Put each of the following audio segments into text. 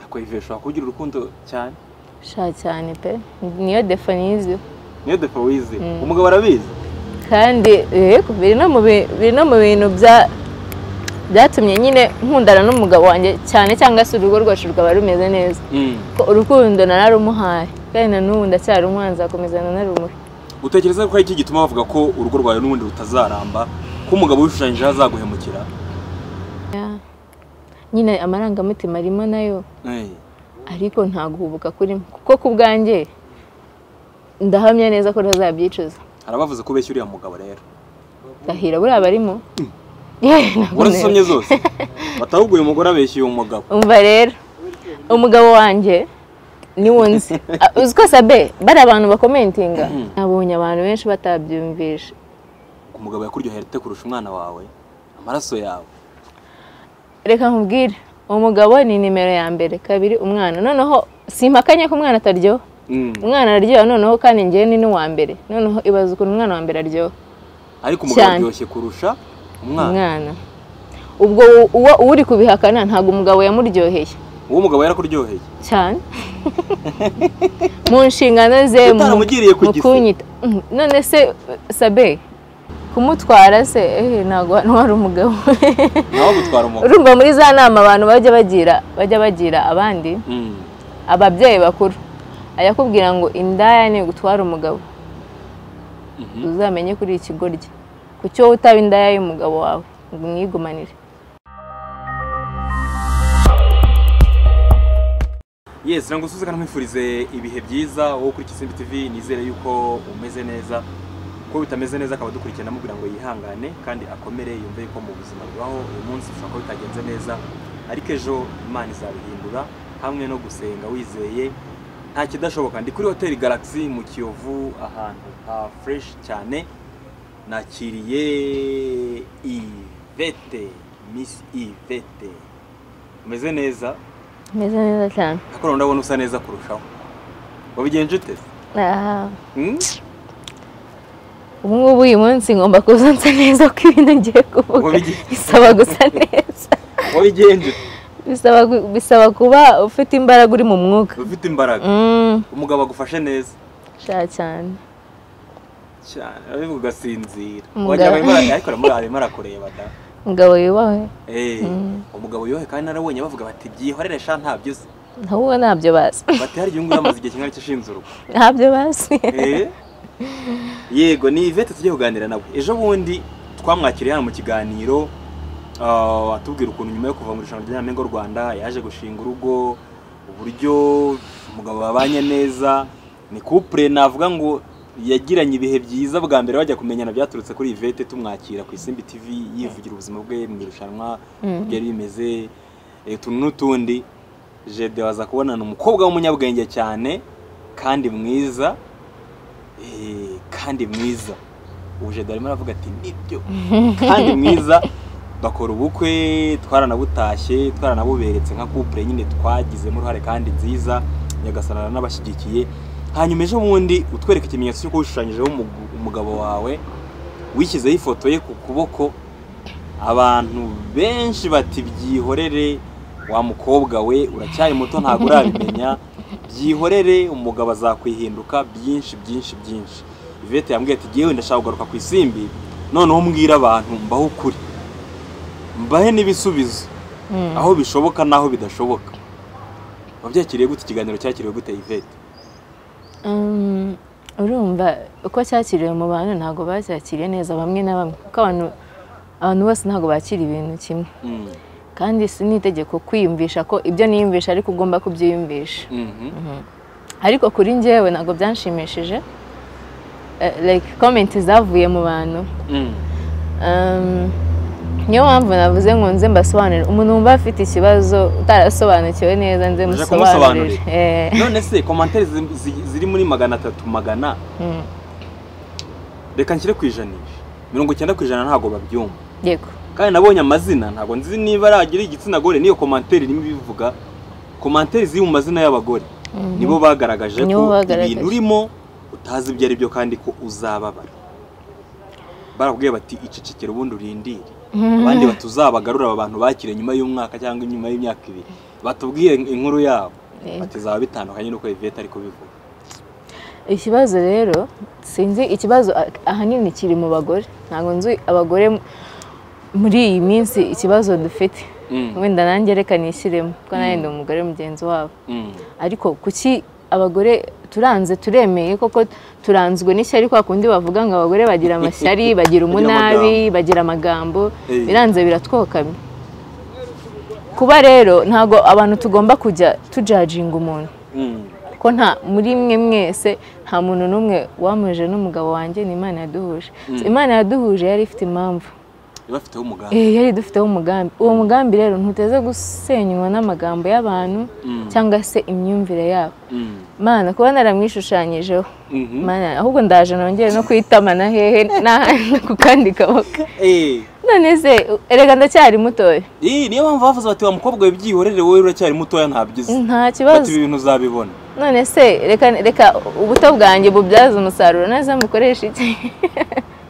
kwivesha ushobora kugira urukundo cyane sha cyane pe niyo defo nizi niyo defo wize umugabo arabizi kandi yego biri no mu bi- biri no mu bintu bya byatumye nyine nkundana n'umugabo wanjye cyane cyangwa se urugo rwacu rwaba rumeze neza Mm. ko urukundo nararumuhaye kandi na n'ubu ndacyarumwana nzakomeza nanarumuri utekereza ko hari iki gituma bavuga ko urugo rwawe n'ubundi rutazaramba ko umugabo wishushanyijeho azaguhemukira nyine amarangamutima arimo nayo Eh, ariko nta guhubuka kurimo kuko ku bwanjye ndahamya neza ko ntazabyicuza hari abavuze ko ubeshya uriya mugabo rero gahira buriya barimo Yewe, ntabwo nera. warasomye zose batavuga uyu mugore abeshya uyu mugabo umva rero umugabo wanjye niwo nzi Ah, uzi ko sabe bari abantu bakomentinga nabonye abantu benshi batabyumvisha umugabo yakuryohera ite kurusha umwana wawe amaraso yawe reka nkubwire umugabo ni nimero ya mbere kabiri umwana noneho simpakanye ko umwana ataryoha Mm. umwana araryoha noneho kandi njyewe ni n'uwa mbere noneho ibaza ukuntu umwana wa mbere aryoha ariko umugabo Cyane. aryoshye kurusha umwana umwana ubwo u- uwo uri kubihakana ntabwo umugabo yamuryoheye uwo mugabo yarakuryoheye cyane mu nshingano ze mu- Utaramugiriye ku mu gise. kunyita Mm, none se sabe kumutwara se eh, ntabwo hano hari umugabo nawe agutwara umugabo urumva muri za nama abantu bajya bagira bajya bagira abandi Mm. ababyeyi bakuru ayakubwira ngo indaya ni gutwara umugabo Mhm. uzamenye kuri iki goryi ku cyo utaba indaya y'umugabo wawe ngo umwigumanire yes ntabwo usuze kandi nkwifurize ibihe byiza wowe kuri Kisimbi TV nizere yuko umeze neza ko bitameze neza akaba dukurikirana amubwira ngo yihangane kandi akomere yumve yuko mu buzima bubaho uyu munsi ushobora kuba bitagenze neza ariko ejo imana izabihindura hamwe no gusenga wizeye nta kidashoboka ndi kuri hoteli Galaxy mu Kiyovu ahantu ha fresh cyane nakiriye Ivete Miss Ivete umeze neza meze neza cyane ariko noneho ndabona usa neza kurushaho wabigenje ute Ah, Hmm? ubu ngubu uyu munsi ngomba kuza nsa neza ko ibintu ngiye kuvuga Wabigenje- bisaba gusa neza wabigenje bisaba gu- bisaba kuba ufite imbaraga uri mu mwuka ufite imbaraga Mm, umugabo agufashe neza sha cyane cyane arabivuga ugasinzira Umugabo- wagira ngo arimo ara- ariko aramureba arimo arakureba da umugabo yubahwe Eh, Mm. umugabo yohe kandi narabonye bavuga bati byihorere sha ntabyo uzi ahubwo ntabyo bazi bati hari igihe yamaze igihe kimwe ashinze urugo ntabyo bazi Eh? yego ni ivete tujye kuganira nawe ejo bundi twamwakiriye hano mu kiganiro ah, atubwira ukuntu nyuma yo kuva mu irushanwa rya Nyampinga w'u Rwanda yaje gushinga urugo uburyo umugabo babanye neza ni couple navuga ngo yagiranye ibihe byiza bwa mbere bajya kumenyana byaturutse kuri Ivete tumwakira ku Isimbi TV yivugira ubuzima bwe mu irushanwa Mm. byari bimeze eh, utuntu n'utundi Jede waza kubonana umukobwa w'umunyabwenge cyane kandi mwiza Eh, kandi mwiza ubu jede arimo aravuga ati nibyo kandi mwiza bakora ubukwe twaranabutashye twaranabuberetse nka couple nyine twagizemo uruhare kandi nziza nyagasana n'abashyigikiye hanyuma ejo bundi utwereka ikimenyetso cy'uko wishushanyijeho umugu- umugabo wawe wishyizeho ifoto ye ku kuboko abantu benshi bati byihorere wa mukobwa we uracyari muto ntabwo urabimenya byihorere umugabo azakwihinduka byinshi byinshi byinshi ivete yambwiye ati yewe ndashaka kugaruka ku isimbi noneho mbwira abantu mbaho ukuri mbahe n'ibisubizo Mm. aho bishoboka n'aho bidashoboka wabyakiriye gute ikiganiro cyakiriwe gute ivete Um, urumva uko cyakiriwe mu bantu ntabwo bacyakiriye neza bamwe na bamwe kuko abantu abantu bose ntabwo bakira ibintu kimwe Mm, kandi si n'itegeko kwiyumvisha ko ibyo niyumvisha ariko ugomba kubyiyumvisha mhm, ariko kuri njyewe ntabwo byanshimishije Eh, like komenti zavuye mu bantu mm. Um, niyo mpamvu navuze ngo nze mbasobanurire umuntu wumva afite ikibazo utarasobanukiwe neza nze Uje musobanurire Eh, none se komantere zi- zi- ziri muri magana atatu magana mm, reka nshyire ku ijanisha mirongo icyenda ku ijana ntabwo babyumva yego kandi nabonye amazina ntabwo nzi niba aragira igitsina gore niyo komantere irimo ibivuga komantere ziri mu mazina y'abagore Mhm. nibo bagaragaje ko Nibo bagaragaje. ibintu urimo utazi ibyo ari byo kandi ko uzababara barakubwiye bati icecekere ubundi urindire abandi batuzabagarura aba bantu bakiriye nyuma y'umwaka cyangwa nyuma y'imyaka ibiri batubwiye inkuru yabo Eh. batizaba bitandukanye n'uko ivete ariko bivuga ikibazo rero sinzi ikibazo ah- ahanini kiri mu bagore ntabwo nzi abagore m- muri iyi minsi ikibazo dufite Mm. wenda nanjye reka nishyiremo kuko nanjye ndi umugore mugenzi wabo Mm. ariko kuki abagore turanze turemeye koko turanzwe n'ishyari kwa kundi bavuga ngo abagore bagira amashyari bagira amagambo. umunabi bagira amagambo Eh. biranze biratwokamye kuba rero ntabwo abantu tugomba kujya tujajinga umuntu Mm. ko nta muri mwe mwese nta muntu n'umwe wamuje n'umugabo wanjye ni imana yaduhuje imana yaduhuje yari ifite impamvu bafiteho umuganda Eh, yari idufiteho umugambi uwo mugambi rero ntuteze gusenywa n'amagambo y'abantu Mm. cyangwa se imyumvire yabo Mm. mana kuba naramwishushanyijeho Mhm. mana ahubwo ndaje nongere no kuyitamana hehe n'ahandi ku kandi kaboko Eh, none se erega ndacyari mutoya eh, niyo mpamvu bavuze bati wa mukobwa wibyihorere wowe uracyari mutoya ntabyize nta bati kibazo ibi bintu uzabibona none se reka reka ubuto bwanjye bubyaze umusaruro neza mukoresha iki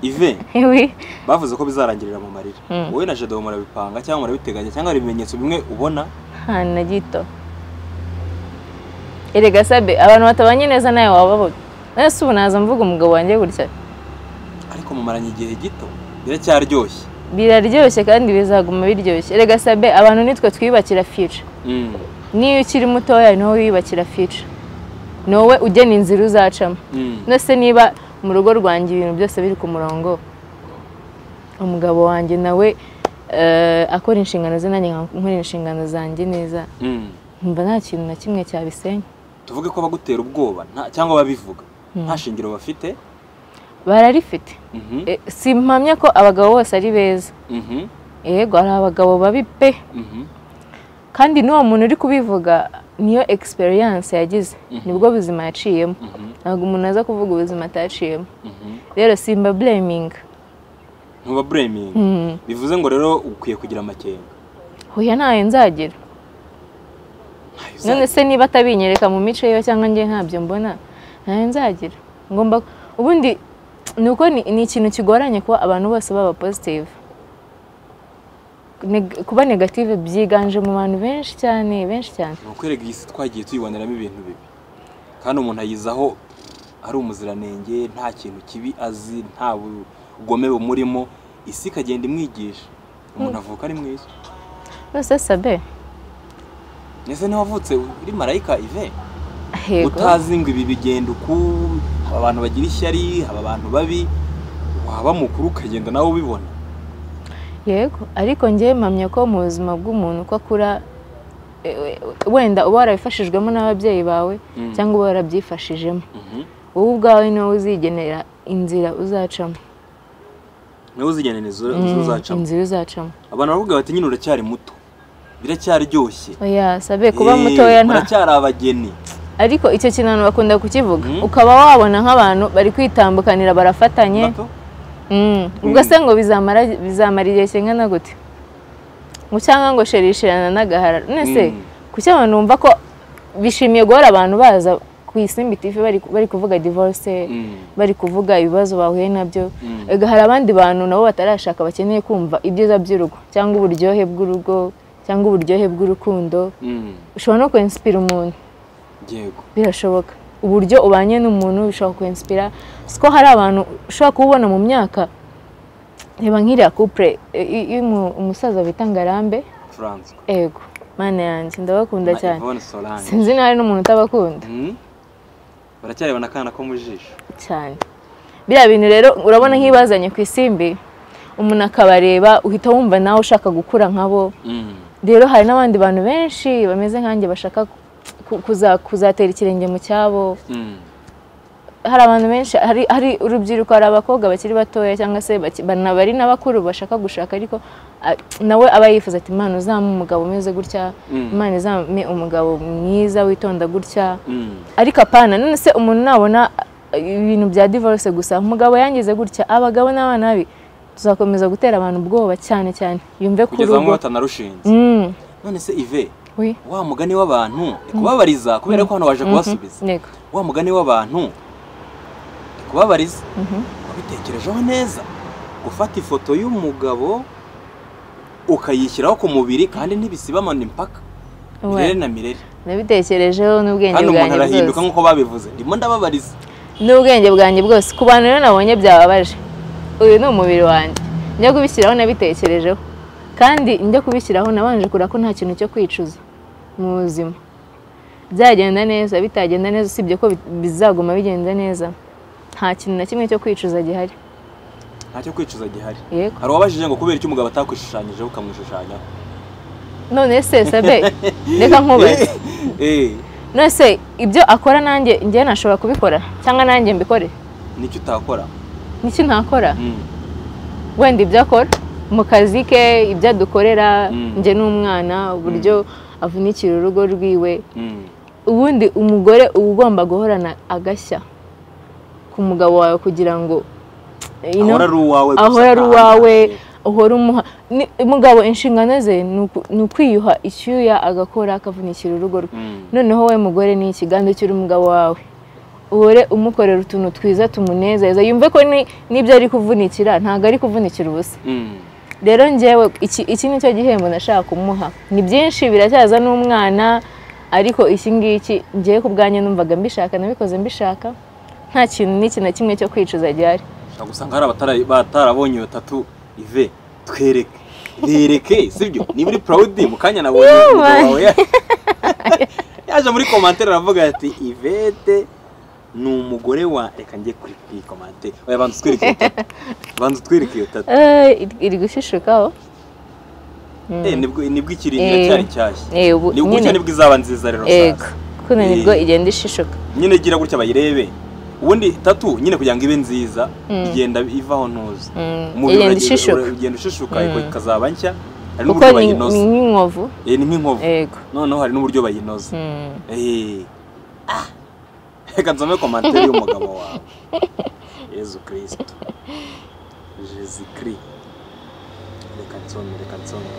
ive Iwi. bavuze ko bizarangirira mu marira Mm. wowe na jedo murabipanga cyangwa murabiteganya cyangwa hari ibimenyetso bimwe ubona nta na gito erega sabe abantu batabanye neza nawe wababona nawe si ubu naza mvuga umugabo wanjye gutya ariko mumaranye igihe gito biracyaryoshye biraryoshye kandi bizaguma biryoshye erega sabe abantu nitwe twiyubakira fica Mm. niyo ukiri mutoya ni wowe wiyubakira fica ni wowe ugena inzira uzacamo Mm. ndetse niba mu rugo rwanjye ibintu byose biri ku murongo umugabo wanjye nawe eh, akora inshingano ze nanjye nkora inshingano zanjye neza Mm. mba nta kintu na kimwe cyabisenya tuvuge ko bagutera ubwoba nta- cyangwa babivuga nta shingiro bafite bararifite Mhm. Eh, simpamya ko abagabo bose ari beza Mhm. yego hari abagabo babi pe Mhm. kandi n'uwo muntu uri kubivuga niyo experience yagize nibwo buzima yaciyemo Mhm. ntabwo umuntu aza kuvuga ubuzima ataciyemo Mhm. rero simba blaminga ntuba bureming Mm. bivuze ngo rero ukwiye kugira amakenga hoya ntayo nzagira Ntayo uzaba. none se niba atabinyereka mu mico yiwe cyangwa njye ntabyo mbona ntayo nzagira ngomba ubundi ni uko ni ni ikintu kigoranye kuba abantu bose baba positive Neg- kuba negative byiganje mu bantu benshi cyane benshi cyane ni ukwereka iyi si twagiye tuyiboneramo ibintu bibi kandi umuntu ayizaho ari umuziranenge nta kintu kibi azi nta bugome bumurimo isi ikagenda imwigisha umuntu avuka ari mwiza rwose sabe ndetse ntiwavutse uri marayika ive Yego. utazi ngo ibi bigenda uku aba bantu bagira ishyari aba bantu babi waba mukuru ukagenda nawe ubibona yego ariko njye mpamya ko mu buzima bw'umuntu uko akura e, e, wenda uba warabifashijwemo n'ababyeyi bawe Mm. cyangwa uba warabyifashijemo Mhm. wowe ubwawe niwe uzigenera inzira uzacamo nawe uzigenera izo izo Mm, uzacamo inzira uzacamo abantu baravuga bati nyine uracyari muto biracyaryoshye oya sabe kuba Eh, mutoya nta muracyari abageni ariko icyo kintu abantu bakunda kukivuga Mm. ukaba wabona nk'abantu bari kwitambukanira barafatanye Bato? Mm. ubwo se ngo bizamara bizamara igihe kingana gute ngo cyangwa ngo sherishirana n'agahara none se Mm. kuki abantu bumva ko bishimiye guhora abantu baza ku isimbi tivi bari bari kuvuga divorce Mm. bari kuvuga ibibazo bahuye nabyo Mm. ega hari abandi bantu nabo batarashaka bakeneye kumva ibyiza by'urugo cyangwa uburyohe bw'urugo cyangwa uburyohe bw'urukundo Mm. ushobora no kwensipira umuntu yego birashoboka uburyo ubanye n'umuntu bishobora kwensipira si ko hari abantu ushobora kubona mu myaka reba nk'iriya kupure iyo umu- umusaza bita ngarambe Francois ego mana yanjye ndabakunda na cyane Yvonne Solange sinzi nawe n'umuntu utabakunda Mm. baracyareba akana ko mu jisho cyane biriya bintu rero urabona nk'ibazanye ku isimbi umuntu akabareba uhita wumva nawe ushaka gukura nkabo Mm. rero hari n'abandi bantu benshi bameze nkanjye bashaka ku- kuza- kuzatera ikirenge mu cyabo Mm. hari abantu benshi hari hari urubyiruko hari abakobwa bakiri batoya cyangwa se baki- bana- bari n'abakuru bashaka gushaka ariko a- nawe aba yifuza ati imana uzamu umugabo umeze gutya Mm. imana izamu umugabo mwiza witonda gutya Mm. ariko apana none se umuntu nabona eh, ibintu bya divorce gusa umugabo yangize gutya abagabo n'abana babi tuzakomeza gutera abantu ubwoba cyane cyane yumve ku kugeza bamwe rugo batanarushinze Mm, none se ive wi, wa mugani w'abantu ni kubabariza kubera ko hano waje kubasubiza yego. wa mugani w'abantu ni kubabariza wabitekerejeho neza gufata ifoto y'umugabo ukayishyiraho ku mubiri kandi ntibisibamana impaka Uwe. mirere na mirere nabitekerejeho n'ubwenge kandi umuntu bwanjye arahinduka bwose nk'uko babivuze ndimo ndababariza n'ubwenge bwanjye bwose ku bantu rero nabonye byababaje uyu ni umubiri wanjye njya kubishyiraho nabitekerejeho kandi njya kubishyiraho nabanje kureba ko nta kintu cyo kwicuza mu buzima byagenda neza bitagenda neza usibye ko bi- bizaguma bigenda neza nta kintu na kimwe cyo kwicuza gihari ntacyo kwicuza gihari yego hari uwabajije ngo kubera icyo umugabo atakwishushanyijeho ukamwishushanyaho none se sabe reka nkubaze Eh, none se ibyo akora nanjye njye nashobora kubikora cyangwa nanjye mbikore nicyo utakora niki ntakora Mm, wenda ibyo akora mu kazi ke ibyo adukorera Mm. njye n'umwana uburyo avunikira urugo rwiwe mm. ubundi umugore uba ugomba guhorana agashya ku mugabo wawe kugira ngo you know, ahora ari uwawe gusa ahora ari nta uwawe handi. uhora umuha ni- umugabo inshingano ze ni uku- ni ukwiyuha icyuya agakora akavunikira urugo rwe Mm, noneho we mugore ni ikiganza cy'uri umugabo wawe uhore umukorera utuntu twiza tumunezeza yumve ko ni- n'ibyo ari kuvunikira ntabwo ari kuvunikira ubusa mm. rero njyewe iki iki ni cyo gihembo nashaka kumuha ni byinshi biracyaza n'umwana ariko iki ngiki ngewe ku bwanjye numvaga mbishaka nabikoze mbishaka nta kintu n'iki na kimwe cyo kwicuza gihari ushobora gusanga hari abatara- batarabonye batatu ive twereke bereke sibyo niba uri proud mu kanya nabonye umugabo man. wawe ya- yaje muri commentaire aravuga ati ivete ni umugore wa reka njye kuri iyi commentaire oya banza utwereke iyo tatu banza utwereke iyo tatu Eh, iri- iri gushishukaho Eh, nibwo nibwo ikiri Eh. cyari cyashya Eh, ubu nibwo nyine- gutya nibwo izaba nziza rero yego sasa kuno nibwo Eh. igenda ishishuka nyine gira gutya bayirebe ubundi tatu nyine kugira ngo ibe nziza Mm. igenda ivaho ntuza Mm, umubiri igenda uragira- ishishuka. ura- ugenda ushishuka Mm. ariko ikazaba nshya hari kuko n'uburyo ni ni bayinoza nk'inkovu Eh, ni nk'inkovu yego noneho hari n'uburyo bayinoza Mm. Eh. reka nsome komantere y'umugabo wawe yezu kirisito jezi kiri reka nsome reka nsome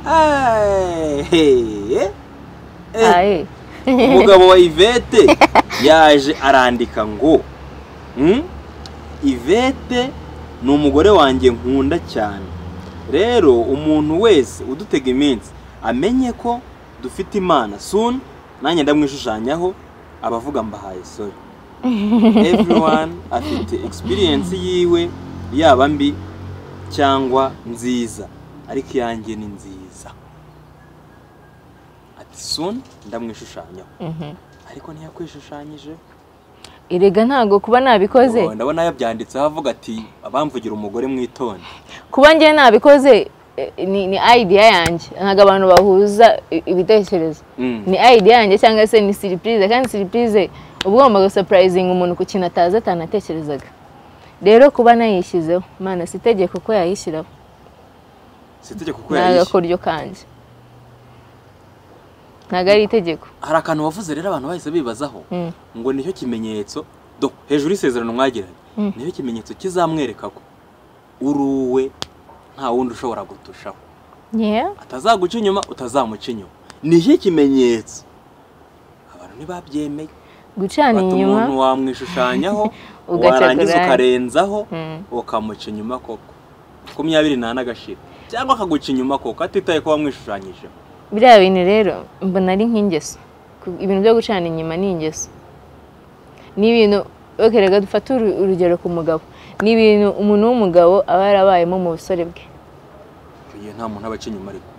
Ay, hey, eh. Eh. Aye. umugabo wa ivete yaje arandika ngo "Hmm, ivete ni umugore wanjye nkunda cyane rero umuntu wese udutega iminsi amenye ko dufite imana soon nanjye ndamwishushanyaho abavuga mbahaye sorry everyone afite experience yiwe yaba mbi cyangwa nziza ariko iyanjye ni nziza ati soon ndamwishushanyaho Mhm. ariko ntiyakwishushanyije erega ntabwo kuba nabikoze Oh, ndabona yabyanditseho avuga ati abamvugira umugore mwitonde kuba njye nabikoze eh, ni ni idea yanjye ntabwo abantu bahuza i- ibitekerezo Mm. ni idea yanjye cyangwa se ni siripurize kandi siripurize uba ugomba gusapurayizinga umuntu ku kintu atazi atanatekerezaga rero kuba nayishyizeho mana si itegeko ko yayishyiraho si itegeko ko ni yayishye agakoryo kanjye ntabwo ari itegeko hari akantu wavuze rero abantu bahise bibazaho Mm. ngo nicyo kimenyetso do hejuru y'isezerano mwagiranye Mm. nicyo kimenyetso kizamwereka ko uri uwe nta wundi ushobora gutushaho Yeah. atazaguca inyuma utazamuca inyuma nicyo kimenyetso abantu ntibabyemeye gucana bata inyuma umuntu wamwishushanyaho Ugacagura. warangiza ukarenzaho Mm. ukamuca inyuma koko makumyabiri n'ane agashira cyangwa akaguca inyuma koko atitaye ko wamwishushanyijeho biriya bintu rero mbona ari nk'ingeso Ku- ibintu byo gucana inyuma ni ingeso ni ibintu okerega dufate uru- urugero ku mugabo ni ibintu umuntu w'umugabo aba yarabayemo mu busore bwe icyo gihe nta muntu aba aca inyuma ariko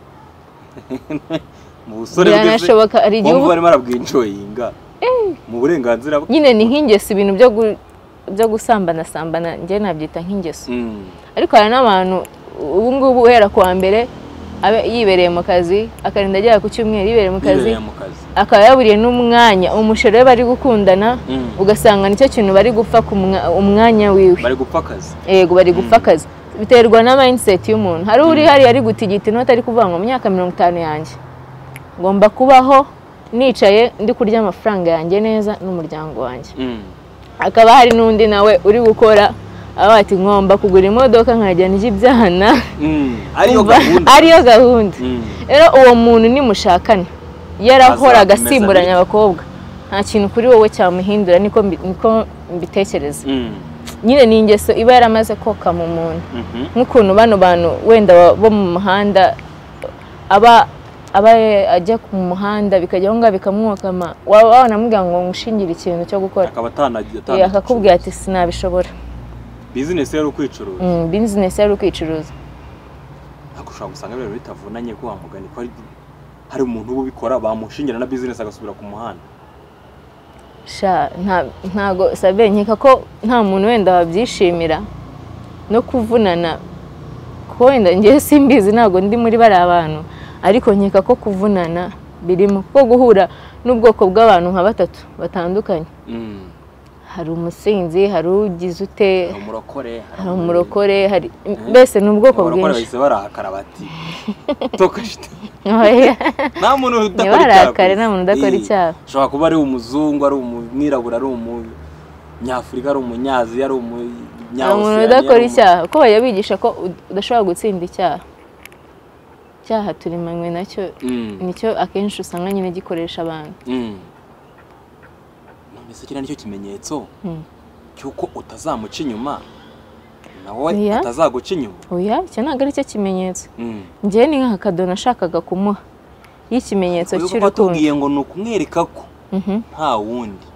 mu busore bwe se, biranashoboka hari igihe wumva uba- barimo barabwinjoyinga mu burenganzira bwe nyine ni nk'ingeso ibintu byo gu- byo gusambana sambana njye nabyita nk'ingeso Mm, ariko hari n'abantu ubu ngubu uhera ku wa mbere abe yibereye mu kazi akarinda agera ku cyumweru yibereye mu kazi bibereye mu kazi akaba yaburiye n'umwanya umusheri we bari gukundana Mm. ugasanga nicyo kintu bari gupfa ku mwa- umwanya wiwe bari gupfa akazi yego bari gupfa Mm. akazi biterwa na mindset y'umuntu hari uri hariya ari gutigita inoti ari kuvuga ngo mu myaka mirongo itanu yanjye ngomba kubaho nicaye ndi kurya amafaranga yanjye neza n'umuryango wanjye Mm, hakaba hari n'undi nawe uri gukora aba ati ngomba kugura imodoka nkajya ndya ibyana mm, ariyo Umva, gahunda ariyo gahunda Mm, rero uwo muntu nimushakane yarahoraga Azakomeza asimburanya bityo. abakobwa nta kintu kuri wowe cyamuhindura niko mbi- niko mbitekereza mm. nyine ni ingeso iba yaramaze koka mu muntu Mhm. nk'ukuntu bano bantu wenda ba- bo mu muhanda aba aba ajya ku muhanda bikajya aho ngaho bikamwokama waba wanamubwira ngo ngushingire ikintu cyo gukora akaba atanagira Eh, akakubwira ati sinabishobora bizinesi yari ukwicuruza Mm, bizinesi yari ukwicuruza ariko ushobora gusanga ibintu bitavunanye ko wamugani ko ari hari umuntu uba ubikora bamushingira na bizinesi agasubira ku muhanda sha nta- ntago sabe nkeka ko nta muntu wenda wabyishimira no kuvunana ko wenda ngewe simbizi ntabwo ndi muri bariya bantu ariko nkeka ko kuvunana birimo ko guhura n'ubwoko bw'abantu nka batatu batandukanye Mm. hari umusinzi hari ugize ute hari umurokore hari hari umu- umurokore hari mbese ni ubwoko abarokore bwinshi bahise barahakara bati tokashita Oya. nta muntu udakora icyaha Ntibarakare, ku nta isi. muntu udakora Eh, icyaha. ushobora kuba ari umuzungu ari umwirabura ari umunyafurika ari umunyaziya ari hari umuntu umunyawusiyani udakora icyaha ko bajya bigisha ko ud- udashobora gutsinda icyaha icyaha turimanywe nacyo nicyo akenshi usanga nyine gikoresha abantu mbese kiriya nicyo kimenyetso Mm. cy'uko utazamuca inyuma nawe Oya. atazaguca inyuma oya icyo ntabwo ari cyo kimenyetso Mm. njyewe ni nk'aka kadono nashakaga kumuha y'ikimenyetso Kuko cy'urukundo batubwiye ngo ni ukumwereka ko Mhm. nta wundi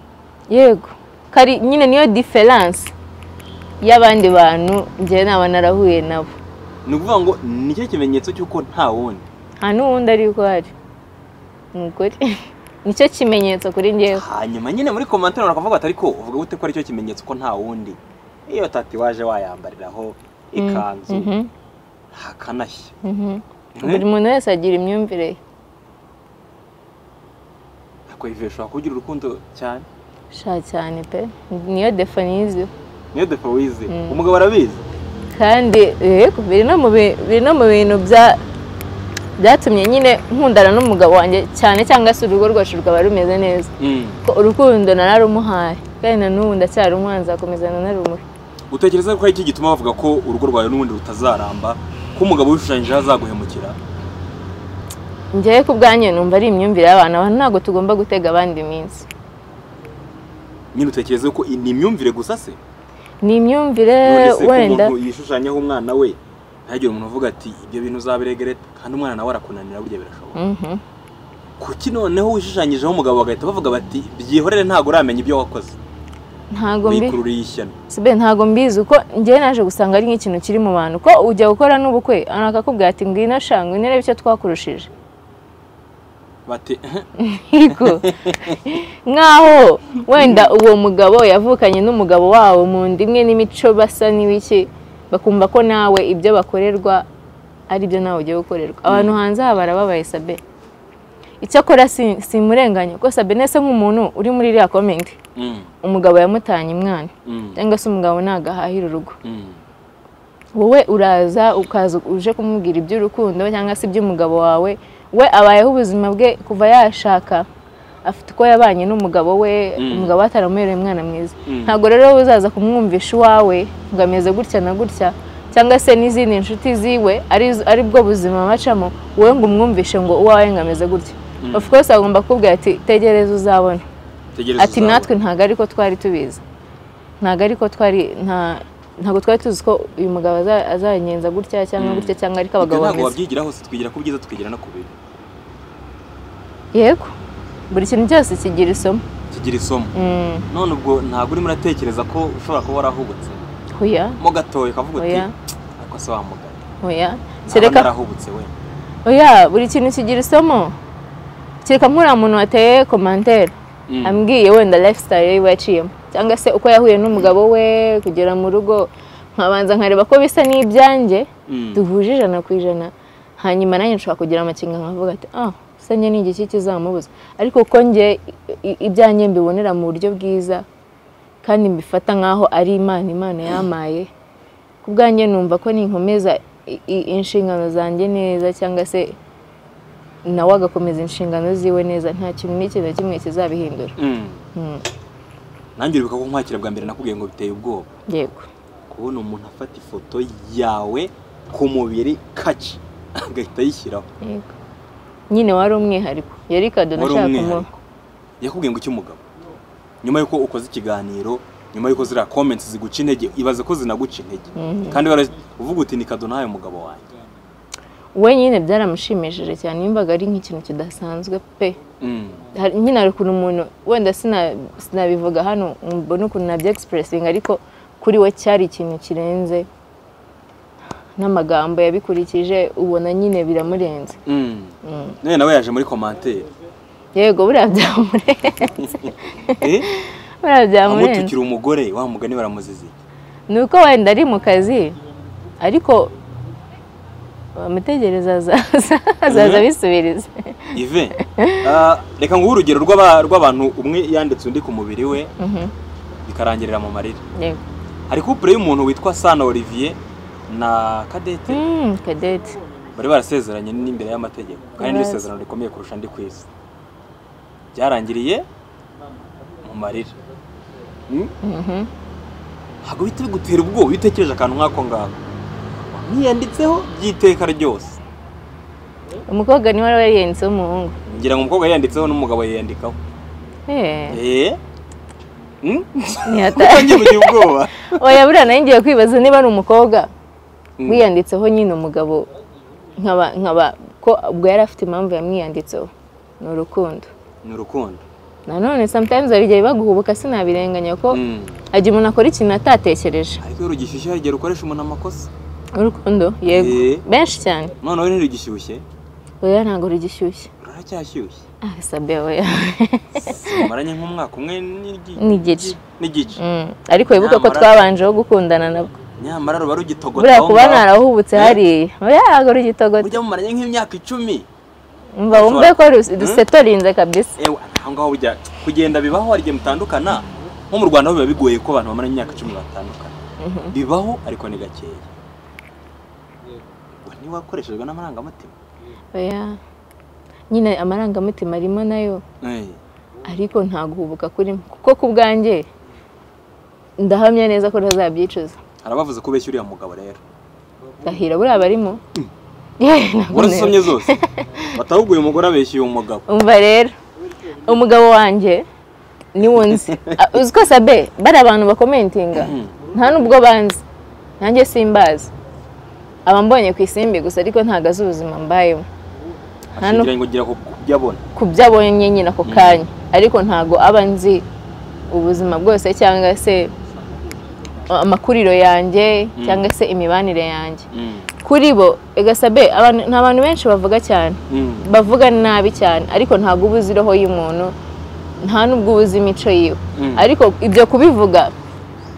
yego kari nyine niyo diferanse y'abandi bantu njyewe naba narahuye nabo ni ukuvuga ngo nicyo kimenyetso cy'uko nta wundi nta n'uwundi ari uhari umugore nicyo kimenyetso kuri njyewe hanyuma nyine muri komantere bakavuga bati ariko uvuga gute ko aricyo kimenyetso ko nta wundi iyo tatuwaje wayambariraho ikanzu Mhm, hakanashya mhm. Mhm. buri muntu wese agira imyumvire ye ariko ivuye ushobora kugira urukundo cyane sha cyane pe niyo defaniziyo niyo depo wize Mm. umugabo arabizi kandi yego biri no mu bi- biri no mu bintu bya byatumye nyine nkundana n'umugabo wanjye cyane cyangwa se urugo rwacu rwaba rumeze neza ko urukundo nararumuhaye kandi na n'ubu ndacyarumwanza akomezana narumuri utekereza ko ari iki gituma bavuga ko urugo rwawe n'ubundi rutazaramba ko umugabo wishushanyijeho azaguhemukira njyewe ku bwanjye numva ari imyumvire y'abantu abantu ntabwo tugomba gutega abandi iminsi nyine utekereza ko ni imyumvire gusa se ni imyumvire none se ko wenda umuntu yishushanyaho umwana we ntihagire umuntu uvuga ati ibyo bintu uzabiregere kandi umwana nawe arakunanira burya birashoboka Mhm. kuki noneho wishushanyijeho umugabo bagahita bavuga bati byihorere ntabwo uramenya ibyo wakoze ntabwo mbi wikururiye ishyano sibe ntabwo mbizi uko njyewe naje gusanga ari nk'ikintu kiri mu bantu ko ujya gukora n'ubukwe abantu bakakubwira ati ngwino sha ngwino urebe icyo twakurushije bati "Eh, yego nkaho wenda uwo mugabo yavukanye n'umugabo wawo mu nda imwe n'imico basa n'ibiki bakumva ko nawe ibyo bakorerwa ari byo nawe ugiye gukorerwa abantu hanze aha barababaye sabe icyakora si- simurenganya kuko sabe nese nk'umuntu uri muri iriya komenti mm, umugabo yamutanye umwana mm, cyangwa se umugabo ntabwo ahahira urugo mm." wowe uraza ukaza uje kumubwira iby'urukundo cyangwa se iby'umugabo wawe we abayeho ubuzima bwe kuva yashaka afite uko yabanye n'umugabo we Mm. umugabo we ataramubereye umwana mwiza Mm. ntabwo rero wowe uzaza kumwumvisha iwawe ngo ameze gutya na gutya cyangwa se n'izindi nshuti ziwe ari- ari bwo buzima bacamo wowe ngo umwumvishe ngo uwawe ngo ameze gutya Mm. of course agomba kukubwira ati tegereza uzabona Tegereza ati uzabona. natwe ntabwo ariko twari tubizi ntabwo ariko twari nta- ntabwo twari tuzi ko uyu mugabo aza- azanyenza gutya cyangwa Mm. gutya cyangwa ariko Ibyo abagabo ntabwo bameze wabyigira hose twigira ku byiza tukigira no ku bibi yego buri kintu cyose kigira isomo kigira isomo Mm, none ubwo ntabwo urimo uratekereza ko ushobora kuba warahubutse oya mo gatoya ukavuga uti Oya. ariko se wamugana oya naba kereka narahubutse we oya buri kintu kigira isomo kereka nk'uriya muntu wateye komantere Mm. ambwiye wenda lifestyle yiwe yaciyemo cyangwa se uko yahuye n'umugabo we kugera mu rugo nkabanza nkareba ko bisa n'ibyanjye Mm. duhuje ijana ku ijana hanyuma nanjye nshobora kugira amakenga nkavuga ati ah se njye ni igiki kizamubuza ariko uko njye i- i- ibyanjye mbibonera mu buryo bwiza kandi mbifata nk'aho ari imana imana yamaye ku bwanjye numva ko ninkomeza i- i- inshingano zanjye neza cyangwa se nawe agakomeza inshingano ziwe neza nta kintu n'ikintu na kimwe kizabihindura Mm. Mm, nanjye uribuka ko nkwakira bwa mbere nakubwiye ngo biteye ubwoba yego kubona umuntu afata ifoto yawe ku mubiri kaci agahita ayishyiraho yego nyine wari umwihariko yari kado wari nashaka kumuha umwihariko yakubwiye ngo iki umugabo nyuma y'uko ukoze ikiganiro nyuma y'uko ziriya comments ziguca intege ibaze ko zinaguca intege kandi bara- uvuga uti ni kado nahaye umugabo wanjye we nyine byaramushimishije cyane yumvaga ari nk'ikintu kidasanzwe pe Mm. Hari- nyine hari ukuntu umuntu wenda sina- sinabivuga hano mbona ukuntu nabyo egisipuresinga ariko kuri we cyari ikintu kirenze n'amagambo yabikurikije ubona nyine biramurenze Mm. none nawe yaje muri commentaire yego buriya byamurenze Eh? buriya byamurenze amutukira umugore wa mugani baramuzizi ni uko wenda ari mu kazi ariko bamutegereza azaza azaza abisubiriza ive ah, reka nguhe urugero rw'aba- rw'abantu umwe yanditse undi ku mubiri we Mhm, bikarangirira mu marira yego. hari couple y'umuntu witwa Sana Olivier na Kadete Mm, Cadette bari barasezeranye n'imbere y'amategeko kandi ni Yes. isezerano rikomeye kurusha andi ku isi byarangiriye mu marira Mm? Mhm. ntabwo bihita bigutera ubwoba iyo utekereje akantu nk'ako ngako ntiyanditseho by'iteka ryose umukobwa niwe wari yariyanditseho umuhungu ngira ngo umukobwa yiyanditseho n'umugabo yiyandikaho Eh, eee ntihata- utangiye kugira ubwoba oya buriya nayo ngiye kwibaza niba ari umukobwa Mm. wiyanditseho nyine umugabo nkaba nkaba ko ubwo yari afite impamvu yamwiyanditseho ni urukundo ni urukundo nanone sometimes hari igihe baguhubuka sinabirenganya ko Mm. ajya umuntu akora ikintu atatekereje ariko iyo rugishyushye hari igihe rukoresha umuntu amakosa urukundo yego Eh. benshi cyane noneho ntirugishyushye oya ntabwo rugishyushye ruracyashyushye ah sabe oya maranye nk'umwaka umwe n'igi- N'igice. n'igice Mm, ariko wibuke ko Nyamara- twabanjeho gukundana nabwo nyamara ruba buriya kuba rugitogotaho narahubutse Eh. hariya oya ntabwo rugitogote burya mumaranye nk'imyaka icumi umva wumve ko rus- rusetorinze kabisa ewe aho ngaho burya kugenda bibaho hari igihe mutandukana nko mu rwanda ho biba bigoye ko abantu bamaranye imyaka icumi batandukana bibaho ariko ni gakeya ngo ntiwakoreshejwe n'amarangamutima oya nyine amarangamutima arimo nayo Eh, ariko nta guhubuka kurimo kuko ku bwanjye ndahamya neza ko ntazabyicuza hari abavuze ko ubeshya uriya mugabo rero gahira buriya barimo Yewe, ntabwo Wari ntera. usomye zose batavuga uyu mugore abeshya uyu mugabo umva rero umugabo wanjye niwo nzi Ah, uzi ko sabe bari abantu bakomentinga nta n'ubwo banzi nanjye simbazi aba mbonye ku isimbi gusa ariko ntabwo azi ubuzima mbayemo Hano. ashingira ngo ngira ku byo abona ku byo abonye nyine ako kanya ariko ntabwo aba nzi ubuzima bwose cyangwa se amakuriro yanjye Mm. cyangwa se imibanire yanjye Mm, kuri bo egasabe abantu ni abantu benshi bavuga cyane mm, bavuga nabi cyane ariko ntabwo uba uzi roho y'umuntu nta n'ubwo uba uzi imico yiwe Mm. ariko ibyo kubivuga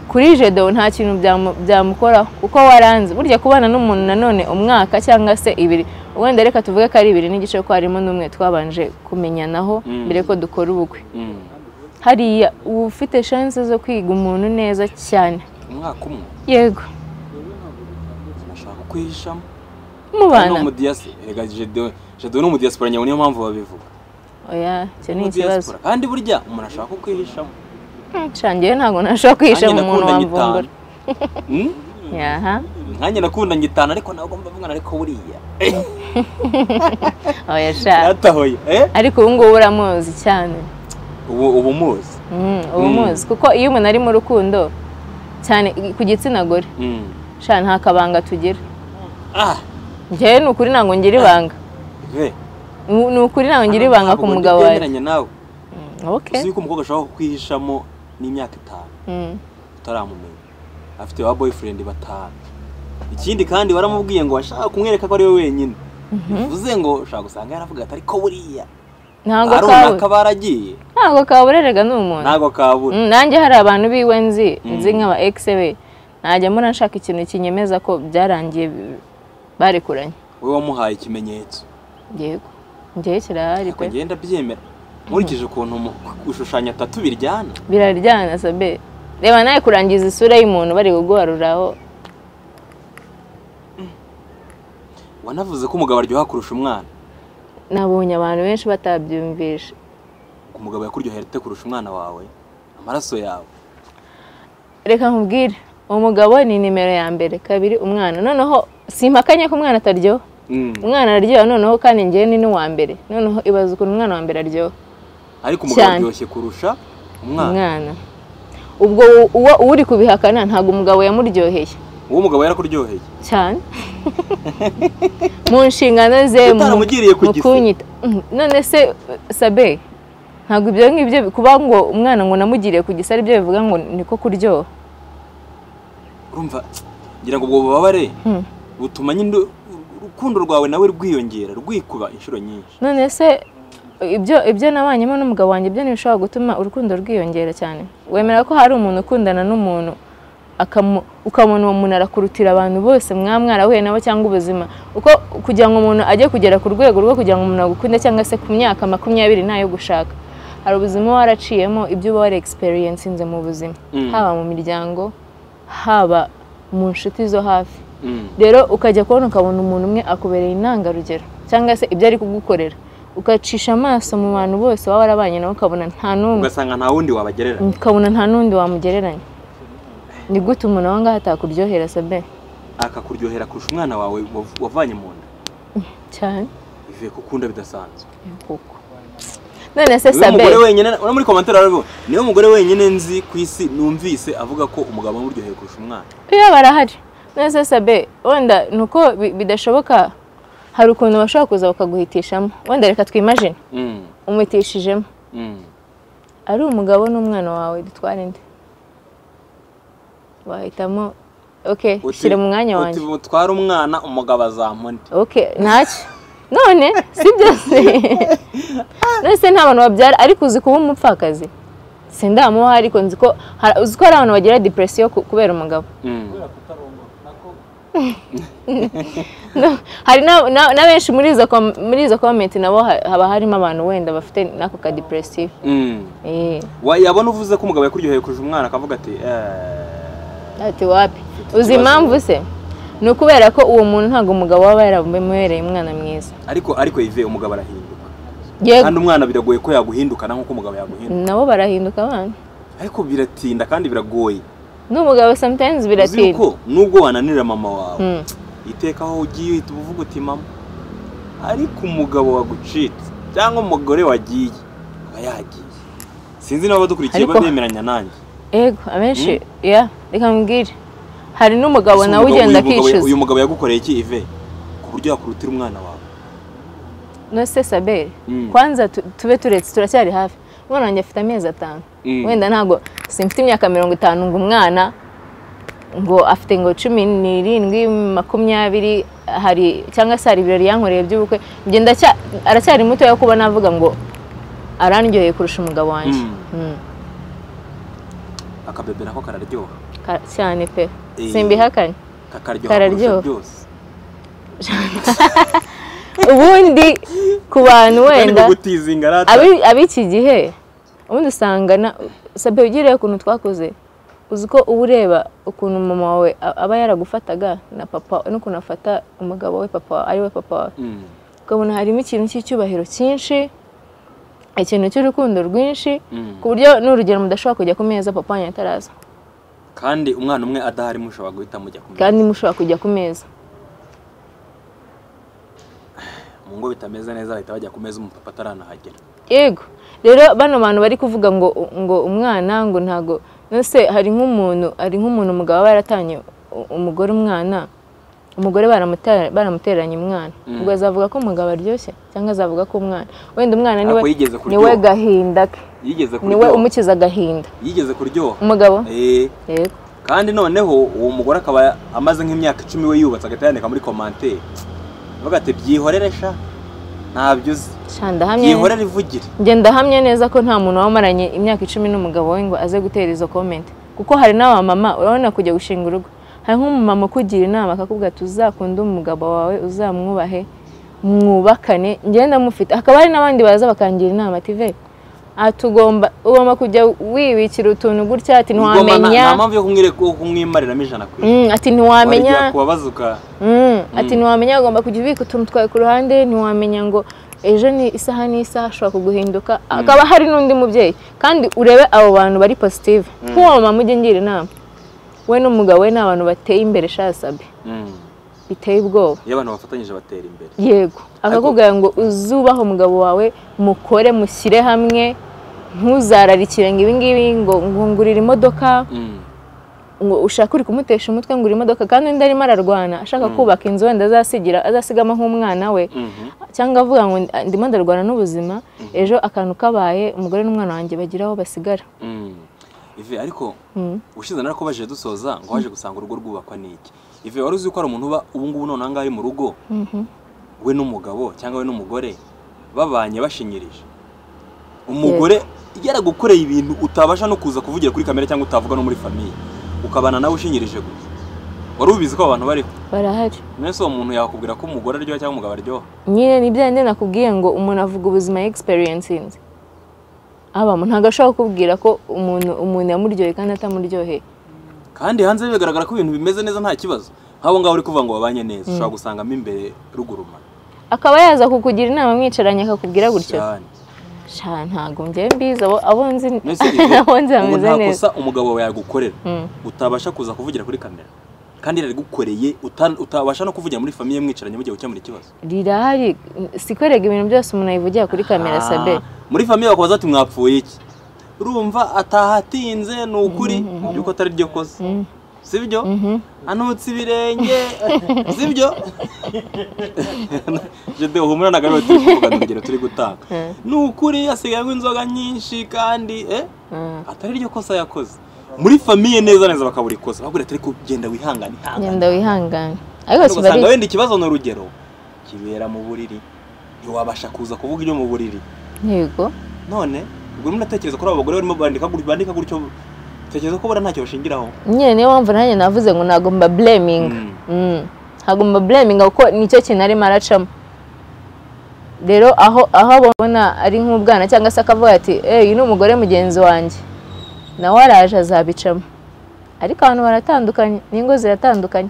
kuri jedo nta kintu byamu- byamukoraho kuko waranze burya kubana n'umuntu nanone umwaka cyangwa se ibiri wenda reka tuvuge ko ari ibiri n'igice ko harimo n'umwe twabanje kumenyanaho Mm. mbere ko dukora ubukwe mm. hariya uba ufite shanse zo kwiga umuntu neza cyane umwaka umwe yego bashaka kwihishamo Ni mubana umudiyasi rega jedo jedo ni umudiyasipora nyawe niyo mpamvu babivuga oya icyo ni ikibazo Umudiyasipora. kandi burya umuntu ashaka kwihishamo nshangiye ntabwo nashobora kwihisha Nanjye mu muntu nakundanye wamvumbura itanu. Mm? yaha nkanjye nakundanye itanu ariko ntabwo mba mwana ariko buriya oya sha yatahoye eh ariko ubu ngubu uramuzi cyane ubu ubu muzi Mm, uba umuzi kuko iyo umuntu ari mu rukundo cyane ku gitsina gore Mm. sha nta kabanga tugira ah njyewe ni ukuri ntabwo ngira ibanga ve Ni- ni ukuri ntabwo ngira ibanga ku mugabo wawe wemeranya nawe Mm, ok uzi yuko umukobwa ashobora kwihishamo n'imyaka itanu Mm, utaramumenya afite ba boyfriend batanu ikindi kandi waramubwiye ngo washaka kumwereka ko ari we wenyine bivuze ngo ushaka gusanga yaravuga ati ariko buriya ntabwo hari kawe runaka baragiye ntabwo kabureraga ni umuntu ntabwo kabura Mm, nanjye hari abantu biwe nzi nzi Mm. nk'aba egise be najya mbona nshaka ikintu kinyemeza ko byarangiye bi- barekuranye wowe wamuhaye ikimenyetso yego njyewe kirahari pe akagenda abyemera nkurikije ukuntu mu- gushushanya tatu biryana biraryana sabe reba nawe kurangiza isura y'umuntu bari kuguharuraho wanavuze ko umugabo aryoha kurusha umwana nabonye abantu benshi batabyumvisha umugabo yakuryohera ate kurusha umwana wawe amaraso yawe reka nkubwire umugabo ni nimero ya mbere kabiri umwana noneho simpakanye ko umwana ataryoha Mm. umwana araryoha noneho kandi njyewe ni n'uwa mbere noneho ibaza ukuntu umwana wa mbere aryoha ariko umugabo Cyane. aryoshye kurusha umwana umwana ubwo uwo uri kubihakana ntabwo umugabo yamuryoheye uwo mugabo yarakuryoheye cyane mu nshingano ze mu- utaramugiriye ku mu gise. kunyita Mm, none se sabe ntabwo ibyo ngibyo kuba ngo umwana ngo namugiriye ku gisa byo bivuga ngo niko kuryoha urumva ngira ngo ubwo bubabare Mm. butuma nyine uru- urukundo rwawe nawe rwiyongera rwikuba inshuro nyinshi none se ibyo ibyo nabanyemo n'umugabo wanjye ibyo ntibishobora gutuma urukundo rwiyongera cyane wemera ko hari umuntu ukundana n'umuntu akamu- ukabona uwo muntu arakurutira abantu bose mwaba mwarahuye nabo cyangwa ubuzima uko kugira ngo umuntu ajye kugera ku rwego rwo kugira ngo umuntu agukunde cyangwa se ku myaka makumyabiri ntayo gushaka hari ubuzima uba waraciyemo ibyo uba waraexperiencinze mu buzima Mm. haba mu miryango haba mu nshuti zo hafi Mm. rero ukajya kubona ukabona umuntu umwe akubereye intangarugero cyangwa se ibyo ari kugukorera ugacisha amaso mu bantu bose waba warabanye nabo ukabona nta n'umwe ugasanga nta wundi wabagerera ukabona nta n'undi wamugereranya ni gute umuntu aho ngaho atakuryohera sabe akakuryohera kurusha umwana wawe wav- wavanye mu nda cyane bivuye kukunda bidasanzwe kuko none se niwe sabe mugore wenyine uri muri komantere arabivuga niwe mugore wenyine nzi ku isi numvise avuga ko umugabo amuryoheye kurusha umwana iyo barahari none se sabe wenda ni uko bi- bidashoboka hari ukuntu bashobora kuza bakaguhitishamo wenda reka twimajine Mm. umutishijemo Mm. ari umugabo n'umwana wawe dutwara indi wahitamo oke Uti- shyira mu mwanya uti wanjye butware umwana umugabo azamundi oke ntacyo none si byose none se nta bantu babyara ariko uzi kuba umupfakazi sindamuha ariko nzi ko hari- uzi ko hari abantu bagira depresiyo ku- kubera umugabo Mm. No, hari na- na na benshi muri izo com- muri izo komenti nabo ha- haba harimo abantu wenda bafite n'ako ka depresiyo Mm. Eh. wayabona uvuze ko umugabo yakuryoheye kurusha umwana akavuga ati "Eh, Ati wapi uzi Ikibazo. impamvu se ni ukubera ko uwo muntu ntabwo umugabo waba yaramubereye umwana mwiza ariko ariko ive umugabo arahinduka yego kandi umwana biragoye ko yaguhindukana nk'uko umugabo yaguhinduka nabo barahinduka abana ariko biratinda kandi biragoye n'umugabo sometimes uzi biratinda yuko nubwo wananira mama wawe Mm. iteka aho ugiye uhita uba uvuga uti mama ariko umugabo wagucitse cyangwa umugore wagiye aba yagiye sinzi niba abadukurikiye Ariko- babemeranya nanjye yego abenshi ya reka mbwire hari n'umugabo Ese nawe umugabo- ugenda uyu mugabo- akicuza uyu mugabo yagukoreye iki ive ku buryo yakurutira umwana wawe nose sabere Mm. kwanza tu- tube turetse turacyari hafi umwana wanjye afite amezi atanu Mm. wenda ntabwo simfite imyaka mirongo itanu ngo umwana ngo afite ngo cumi n'irindwi makumyabiri hari cyangwa se hari ibirori yankoreye by'ubukwe njye ndacya aracyari mutoya kuba navuga ngo arandyoheye kurusha umugabo wanjye Mm. Mm. akabebe nako kararyoha Ka- cyane pe Eh. simbihakanye kakaryoha kurusha Kararyoha. byose ubundi ku bantu wenda wenda gutizinga rata Abi- ab'iki gihe ubundi usanga na sabe ugiriye ukuntu twakoze uzi ko uba ureba ukuntu mama wawe a- aba yaragufataga na papa n'ukuntu afata umugabo we papa wa- ari we papa wawe Mm. ukabona harimo ikintu cy'icyubahiro cyinshi ikintu cy'urukundo rwinshi Mm. ku buryo n'urugero mudashobora kujya ku meza papa wanyu ataraza kandi umwana umwe adahari mushobora guhita mujya kumenya kandi mushobora kujya ku meza mu ngo bitameze neza bahita bajya ku meza umupapa ataranahagera yego rero bano bantu bari kuvuga ngo ngo umwana ngo ntago nose hari nk'umuntu hari nk'umuntu umugabo aba yaratanye u- umugore umwana umugore baramutera- baramuteranye umwana Mm. ubwo azavuga ko umugabo aryoshye cyangwa azavuga ko umwana wenda umwana niwe Ako yigeze kuryoha. niwe gahinda ke yigeze niwe kuryoha umukiza agahinda yigeze kuryoha umugabo Eh, yego kandi noneho uwo mugore akaba amaze nk'imyaka icumi we yubatse agahita yandika muri komantere avuga ati byihorere sha ntabyo uzi sha ndahamya neza- byihorere ivugire njye ndahamya neza ko nta muntu wamaranye imyaka icumi n'umugabo we ngo aze gutera izo komenti kuko hari n'abamama urabona kujya gushinga urugo hari nk'umumama ukugira inama akakubwira ati uzakunde umugabo wawe uzamwubahe mwubakane ngenda mufite hakaba hari n'abandi baza bakangira inama ati ve aha tugomba ugomba kujya wibikira utuntu gutya ati Ugomba nta- ntiwamenya nta mpamvu yo kumwire- yo kumwimariramo ijana ku ijana Mm, ati ntiwamenya Wajya kubabaza uka- Mm, ati ntiwamenya ugomba kujya ubika utuntu twawe ku ruhande ntiwamenya ngo ejo ni isaha n'isaha ashobora kuguhinduka hakaba hari n'undi mubyeyi kandi urebe abo bantu bari positive nk'uwo mama ujya ngira inama we n'umugabo we ni abantu bateye imbere shasabe Mm. biteye ubwoba iyo abantu bafatanyije batera imbere yego akakubwira ngo uzubahe umugabo wawe mukore mushyire hamwe ntuzararikire ngo ibingibi ngo ngo ngurire imodoka Mm. ngo ushake uri kumutesha umutwe ngura imodoka kandi undi arimo ararwana ashaka kubaka inzu wenda azasigira azasigamo nk'umwana we Mhm. cyangwa avuga ngo ndi- ndimo ndarwana n'ubuzima ejo akantu kabaye umugore n'umwana wanjye bagira aho basigara Mm. Ive ariko Mm. ushize narakubaje dusoza ngo waje gusanga urugo rwubakwa n'iki ive wari uzi ko hari umuntu uba ubu ngubu none aha ngaha ari mu rugo Mhm. we n'umugabo cyangwa we n'umugore babanye bashinyirije umugore yaragukoreye ibintu utabasha no kuza kuvugira kuri kamera cyangwa utavuga no muri famiye ukabana nawe ushinyirije gusa wari ubizi ko abo bantu bariho barahari mwese uwo muntu yakubwira ko umugore aryoha cyangwa umugabo aryoha nyine ni bya bindi nakubwiye ngo umuntu avuga ubuzima yegisiperensinze abamo ntabwo ashobora kukubwira ko umuntu umuntu yamuryoheye kandi atamuryoheye kandi hanze bigaragara ko ibintu bimeze neza nta kibazo nk'abo ngabo uri kuvuga ngo babanye neza ushobora gusangamo imbere rugurumana akaba yaza kukugira inama mwicaranye akakubwira gutyo cyane sha ntabwo njyewe mbizi abo abo nzi mbese abo nzi igihe umuntu bameze neza ntakosa umugabo wawe yagukorera Mm. utabasha kuza kuvugira kuri kamera kandi yarigukoreye uta- utabasha no kuvugira muri famiye mwicaranye mugiye gukemura ikibazo rirahari sikwerega ibintu byose umuntu abivugira kuri kamera Ah, sabe muri famiye bakubaza ati mwapfuye iki urumva atahatinze ni ukuri mu by'ukuri atari ryo kosa sibyo anutse ibirenge sibyo jede uhumura na gahunda turi kuvuga urugero turi gutanga ni ukuri yasigaye anywa inzoga nyinshi kandi eh Mm. atari ryo kosa yakoze muri famiye neza neza bakabura ikosa bakubwira ati ariko genda wihangane ihangane genda wihangane ariko Ariko kiba ari usanga wenda ikibazo ni urugero kibera mu buriri ntiwabasha kuza kuvuga ibyo mu buriri yego none ubwo urimo uratekereza kuri abo bagore barimo bandika gutyo bandika gutyo utekereza ko buriya ntacyo bashingiraho nyine niyo mpamvu nanjye navuze ngo ntabwo mba bureminga Mm. ntabwo mba bureminga kuko nicyo kintu arimo aracamo rero aho aho abona ari nk'ubwana cyangwa se akavuga ati eyi ni umugore mugenzi wanjye nawe araje azabicamo ariko abantu baratandukanye n'ingo ziratandukanye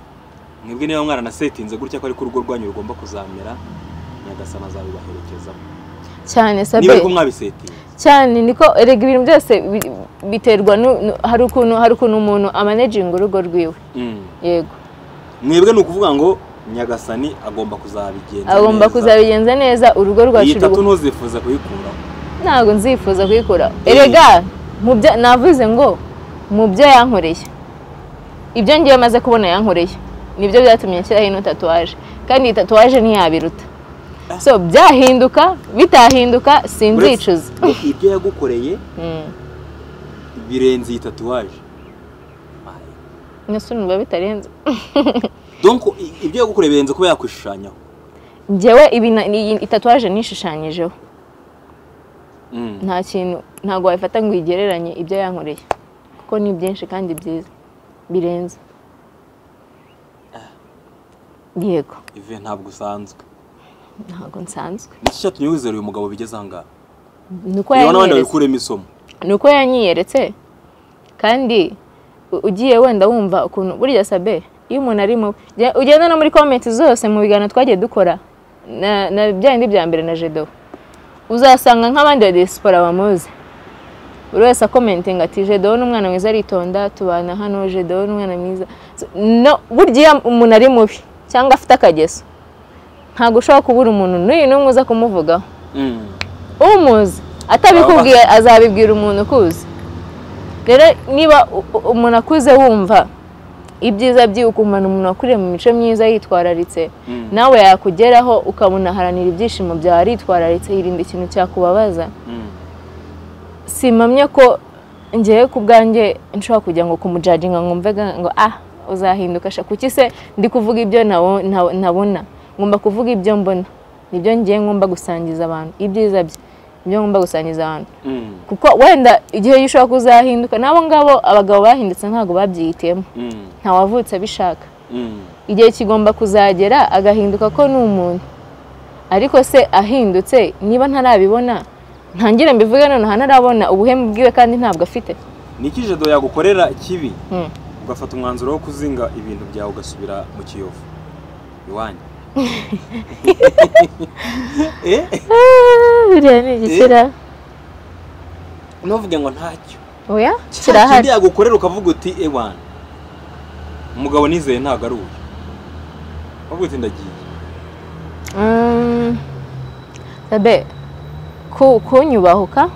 mwebwe niba mwaranasetinze gutya ko ariko urugo rwanyu rugomba kuzamera nyagasana azabibaherekezamo cyane niba sabe ariko mwabisetinze cyane niko erega ibintu byose bi- biterwa nu- nu- hari ukuntu hari ukuntu umuntu amaneginga urugo rwiwe Mm. yego mwebwe ni ukuvuga ngo nyagasani agomba kuzabigenza agomba neza. kuzabigenza neza urugo iyi rwacu tatu rugomba ntuzifuza kuyikuraho ntabwo nzifuza kuyikora Eh. erega mu byo navuze ngo mu byo yankoreye ibyo ngiye maze kubona yankoreye nibyo byatumye nshyiraho ino tatuwaje kandi iyi tatuwaje ntiyabiruta so byahinduka bitahinduka sinzicuza Uretse- ibyo yagukoreye Mm. birenze iyi tatuwaje nese numva bitarenze donc i- ibyo yagukoreye birenze kuba yakwishushanyaho njyewe ibi na- iyi iyi tatuwaje nishushanyijeho Mm. nta kintu ntabwo wayifata ngo uyigereranye ibyo yankoreye kuko ni byinshi kandi byiza birenze yego ive ntabwo usanzwe ntabwo nsanzwe niki cyatumye wizera uyu mugabo bigeze ahangaha ni uko reba n'abandi yanyiyeretse babikuremo isomo ni uko yanyiyeretse kandi u- ugiye wenda wumva ukuntu burya sabe iyo umuntu ari mubi Jya- ugenda no muri komenti zose mu biganiro twagiye dukora na- na bya bindi bya mbere na jedo uzasanga nk'abandi ba diaspora bamuzi buri wese akomentinga ati jedo ni umwana mwiza aritonda tubana hano jedo ni umwana mwiza So, no burya iyo umuntu ari mubi cyangwa afite akageso ntabwo ushobora kubura umuntu n'uyu n'umwe uza kumuvugaho Mm. umuzi atabikubwiye azabibwira umuntu ukuzi rero niba u- u- umuntu akuze wumva ibyiza byiwe ukumana umuntu wakuriye mu mico myiza yitwararitse Mm. nawe yakugeraho ukabona aharanira ibyishimo byawe aritwararitse yirinda ikintu cyakubabaza Mm. simamye ko ngewe ku bwanjye nshobora kujya ngo kumujajinga ngo mve ga- ngo ah uzahinduka sha kuki se ndi kuvuga ibyo nabo- nabo- nabona ngomba kuvuga ibyo mbona nibyo ngiye ngomba gusangiza abantu ibyiza bye nibyo ngomba gusangiza abantu Mm. kuko wenda igihe gishobora kuzahinduka n'abo ngabo abagabo bahindutse ntabwo babyihitiyemo Mm. ntawavutse abishaka Mm. igihe kigomba kuzagera agahinduka ko ni umuntu ariko se ahindutse niba ntarabibona ntangire mbivuge nonaha ntarabona ubuhemu bwiwe kandi ntabwo afite niki jedo yagukorera kibi Mm. ugafata umwanzuro wo kuzinga ibintu byawe ugasubira mu kiyovu iwanyu eh Ah, biriya ni igikira ntuvuge ngo ntacyo oya cya kirahari kindi yagukorera ukavuga uti ewana umugabo nizeye ntabwo ari uyu ukavuga uti ndagiye Mm, sabe ku- kunyubahuka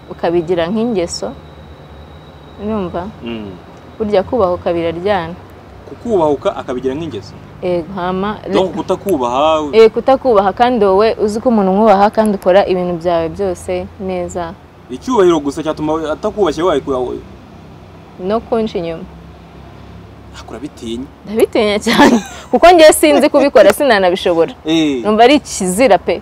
ukabigira nk'ingeso urumva Mm. burya kubahuka biraryana kukubahuka akabigira nk'ingeso Ego, hama donc kutakubaha Eh, kutakubaha kandi wowe uzi ko umuntu umwubaha kandi ukora ibintu byawe byose neza icyubahiro gusa cyatuma we- atakubashye wawe no kunca inyuma akura bitinya ndabitinya cyane kuko ngewe sinzi kubikora sinanabishobora Eh, numva ari ikizira pe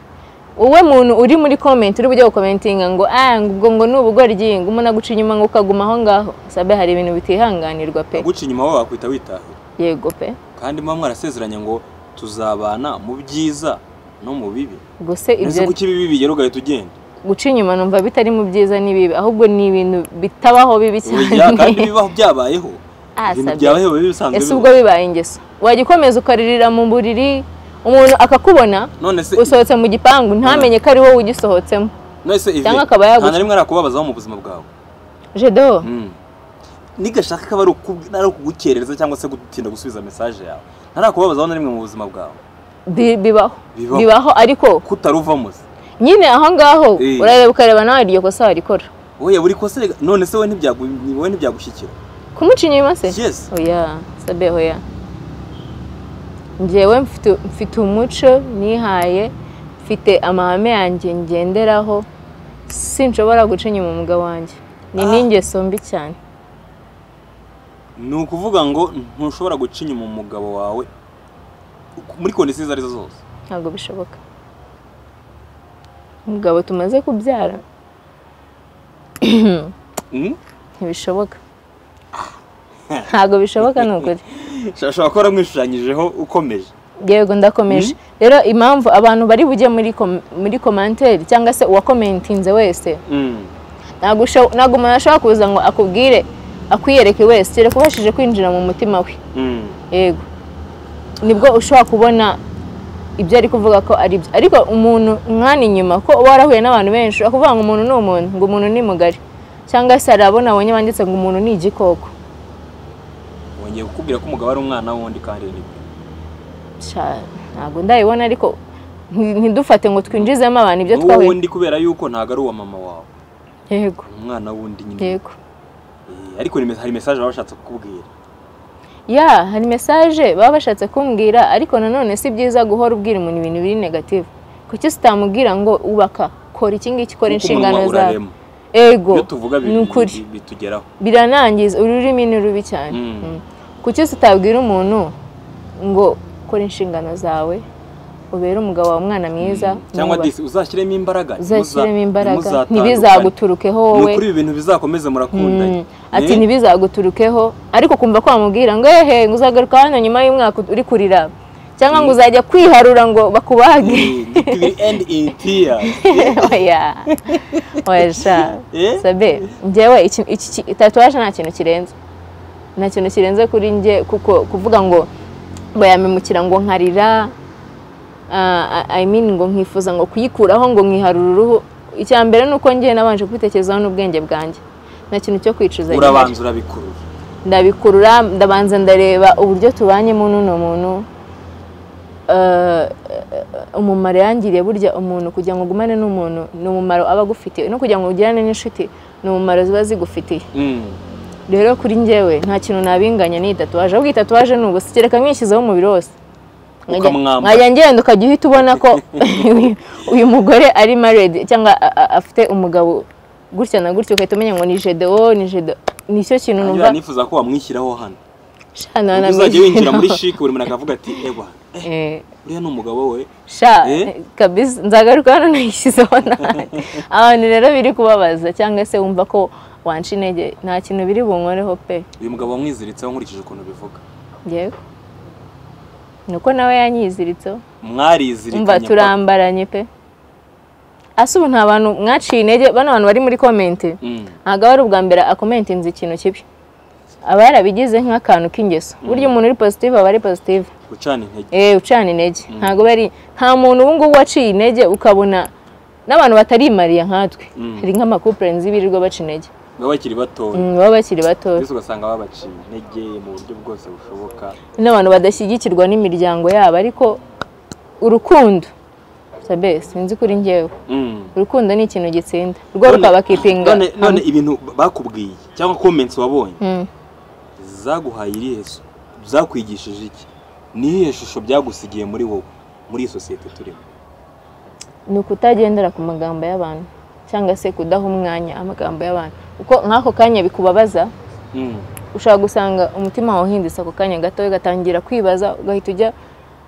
wowe muntu uri muri comment uri bujya gukomentinga ngo ah ngo ubwo ngo ni ubugoryi ngo umuntu aguca inyuma ngo ukaguma aho ngaho sabe hari ibintu bitihanganirwa pe aguca inyuma wowe wakwita witahira yego pe kandi muba mwarasezeranye ngo tuzabana mu byiza no mu bibi gusa ese ibyo kuki ibibi bigera ugahita ugenda guca inyuma numva bitari mu byiza n'ibibi ahubwo ni ibintu bitabaho bibi Oya, kandi cyane ibibaho byabayeho Ah, ibintu sabye. byabayeho biba bisanzwe ese bibaho. ubwo bibaye ingeso wajya ukomeza ukaririra mu buriri umuntu akakubona none se usohotse mu gipangu ntamenye ko ari wowe ugisohotsemo none se Yves, cyangwa akaba yaguca- nta na rimwe arakubabazaho mu buzima bwawe jedo Mm. nigashaka ko ari ukubwi- ari ukugukerereza cyangwa se gutinda gusubiza mesaje yawe ntarakubabazaho na rimwe mu buzima bwawe bi- bibaho Bibaho. bibaho ariko kutaruvamo se nyine aho ngaho Eh. urareba ukareba nawe iryo kosa warikora wowe buri kosa rega- none se wowe ntibyagu- wowe ntibyagushyikira kumuca inyuma se Yes. oya sabe oya njyewe mfite- mfite umuco nihaye mfite amahame yanjye ngenderaho sinshobora guca inyuma umugabo wanjye ni Ah. n'ingeso mbi cyane ni ukuvuga ngo ntushobora guca inyuma umugabo wawe muri kondisiyo izo arizo zose ntabwo bishoboka umugabo tumaze kubyara Mm? ntibishoboka ntabwo bishoboka ni ukuri ashobora kuba aramwishushanyijeho ukomeje yego ndakomeje rero impamvu abantu bari bujye muri kom- muri komanteri cyangwa se uwakomentinze wese Mm. ntabwo usho- ntabwo umuntu ashobora kuza ngo akubwire akwiyereke wese kereka ubashije kwinjira mu mutima we Mm. yego nibwo ushobora kubona ibyo ari kuvuga ko ari byo ariko umuntu mwana inyuma ko uba warahuye n'abantu benshi ushobora kuvuga ngo umuntu ni umuntu ngo umuntu ni mugari cyangwa se hari abo nabonye banditse ngo umuntu ni igikoko wongeye kukubwira ko umugabo ari umwana wundi kandi nibyo Sha- ntabwo ndayibona ariko nti- ntidufate ngo twinjizemo abantu ibyo n'uwo twahuye wundi kubera yuko ntabwo ari uwa mama wawe yego umwana wundi nyine yego Eh, ariko ni mes- hari mesaje baba bashatse kukubwira ya hari mesaje baba bashatse kumbwira ariko nanone si byiza guhora ubwira umuntu ibintu biri negative kuki sitamubwira ngo ubaka kora iki ngiki kora Kuko umunwa inshingano zawe urarema. ego iyo tuvuga bi- ni ukuri bi- bitugeraho biranangiza ururimi ni rubi cyane Mm. Mm. kuki sitabwira umuntu ngo kora inshingano zawe ubere umugabo wawe umwana mwiza Mm. cyangwa mwubahe. disi uzashyiremo imbaraga uzashyiremo ntimuza- imbaraga ntimuzatandukane. ntibizaguturukeho ni wowe ukuri ibi bintu bizakomeze murakundanye Mm. ati Eh? ntibizaguturukeho ariko kumva ko wamubwira ngo ehe ngo uzagaruka hano nyuma y'umwaka uri kurira cyangwa ngo uzajya kwiharura ngo bakubage Eh, it will end in tears. oya oya sha Eh? sabe njyewe iki- iki iki- tatuwaje nta kintu kirenze nta kintu kirenze kuri njye kuko kuvuga ngo ngo yamemukira ngo nkarira ah, I I mean ngo nkifuza ngo kuyikuraho ngo nkiharura uruhu icya mbere ni uko njyewe nabanje kubitekerezaho n'ubwenge bwanjye nta kintu cyo kwicuza gihari. urabanza urabikurura ndabikurura ndabanza ndareba uburyo tubanyemo n'uno muntu Eh, umumaro yangiriye burya umuntu kugira ngo ugumane n'umuntu ni umumaro aba agufitiye no kugira ngo ugirane n'inshuti ni umumaro ziba zigufitiye Mm. rero kuri njyewe nta kintu nabinganya n'iyi tatuwaje ahubwo iyi tatuwaje ni ubusa kereka nkishyizeho umubiri wose Nkajya- Ukamwambara. nkajya ngenda ukajya uhita ubona ko uyu- uyu mugore ari maredi cyangwa a- a- afite umugabo gutya na gutya ugahita umenya ngo ni jede o ni jede nicyo kintu Iyo numva nifuza ko wamwishyiraho hano Sha, nta na uzajya winjira muri mizero. shike buri muntu akavuga ati ewa Eh, uriya ni umugabo we sha Eh? kabisa nzagaruka hano nayishyizeho nabi abantu rero biri kubabaza cyangwa se wumva ko wanca intege nta kintu biri bunkoreho pe uyu mugabo wamwiziritseho nkurikije ukuntu bivuga yewe ni uko nawe yanyiziritseho umva mwarizirikanye turambaranye pe ase ubu nta bantu mwaciye intege bano bantu bari muri komenti ntabwo aba ari ubwa mbere akomentinze ikintu kibi aba yarabigize nk'akantu k'ingeso burya umuntu uri positive aba ari positive gucana intege Eh, ucana intege ntabwo bari nta muntu ubu ngubu waciye intege ukabona n'abantu batarimariye nkatwe Mm. hari nk'amakupure nzi birirwa baca intege baba bakiri batoya Mm, baba bakiri bato mbese ugasanga babaciye intege mu buryo bwose bushoboka n'abantu badashyigikirwa n'imiryango yabo ariko urukundo sabesi sinzi kuri njyewe Mm. urukundo ni ikintu gitsinda rwo rukaba kipinga none none ibintu bakubwiye cyangwa comments wabonye Mm. zaguhaye irihe so- zakwigishije iki ni iyihe shusho byagusigiye muri wowe muri iyi sosiyete turimo ni ukutagendera ku magambo y'abantu cyangwa se kudaha umwanya amagambo y'abantu kuko nk'ako kanya bikubabaza Mm. ushobora gusanga umutima wawe uhindutse ako kanya gato ugatangira kwibaza ugahita ujya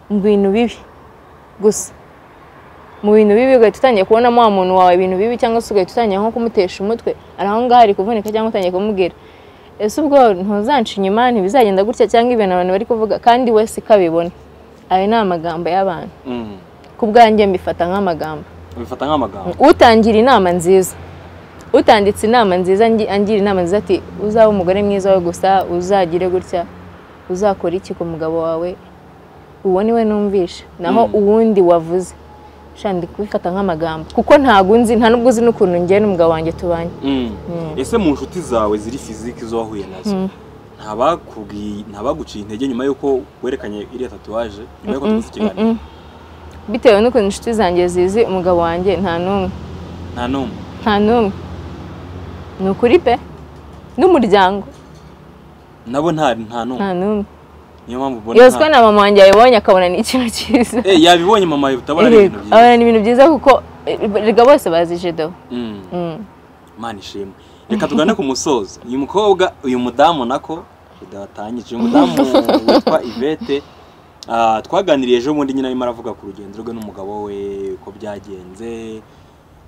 mu bintu bibi gusa mu bintu bibi ugahita utangiye kubonamo wa muntu wawe ibintu bibi cyangwa se ugahita utangira nko kumutesha umutwe ari aho ngaho ari kuvunika cyangwa utangiye kumubwira ese ubwo ntuzanca inyuma ntibizagenda gutya cyangwa ibintu abantu bari kuvuga kandi wese ikabibona ayo ni amagambo y'abantu Mm. ku bwanjye mbifata nk'amagambo ubifata nk'amagambo utangira inama nziza utanditse inama nziza ngi- angira inama nziza ati uzaba umugore mwiza we gusa uzagire gutya uzakora iki ku mugabo wawe uwo ni we numvisha naho Mm. uwundi wavuze shandi kubifata nk'amagambo kuko ntabwo nzi nta n'ubwo uzi n'ukuntu njye n'umugabo wanjye tubanye Mm. ese mu nshuti zawe ziri fiziki zo wahuye nazo Mm. ntabakubwiye ntabaguciye intege nyuma y'uko werekanye iriya tatuwaje nyuma y'uko tugize ikiganiro Mm-mm. bitewe n'ukuntu inshuti zanjye zizi umugabo wanjye nta n'umwe nta n'umwe nta n'umwe ni ukuri pe n'umuryango nabo nta nta n'umwe nta n'umwe niyo mpamvu ubona yoswa nta- na mama wanjye yabibonye akabona ni ikintu cyiza Eh, yabibonye mama yawe utabona ari ibintu byiza abona ni ibintu byiza kuko erega bose bazi jedo Mm. Mm. mana ishimwe reka tugane ku musozo uyu mukobwa uyu mudamu nako udatangije uyu mudamu witwa ivete ah, twaganiriye ejo bundi nyine arimo aravuga ku rugendo rwe n'umugabo we uko byagenze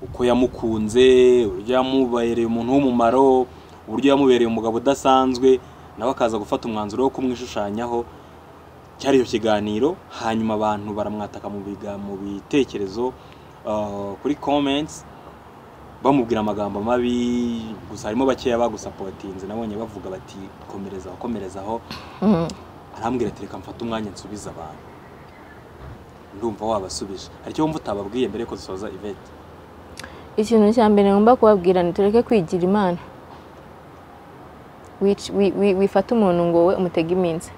uko yamukunze uburyo yamubereye umuntu w'umumaro uburyo yamubereye umugabo udasanzwe nawe akaza gufata umwanzuro wo kumwishushanyaho cyari icyo kiganiro hanyuma abantu baramwataka mu biga- mu bitekerezo ah, kuri comments bamubwira amagambo mabi gusa harimo bakeya bagusapotinze nabonye bavuga bati komereza aho komereza aho Mm. arambwira ati reka mfate umwanya nsubize abantu ndumva wabasubije hari icyo wumva utababwiye mbere yuko dusoza ivete ikintu cya mbere ngomba kubabwira ni tureke kwigira imana Wic- wi- wi- wifata umuntu ngo we umutege iminsi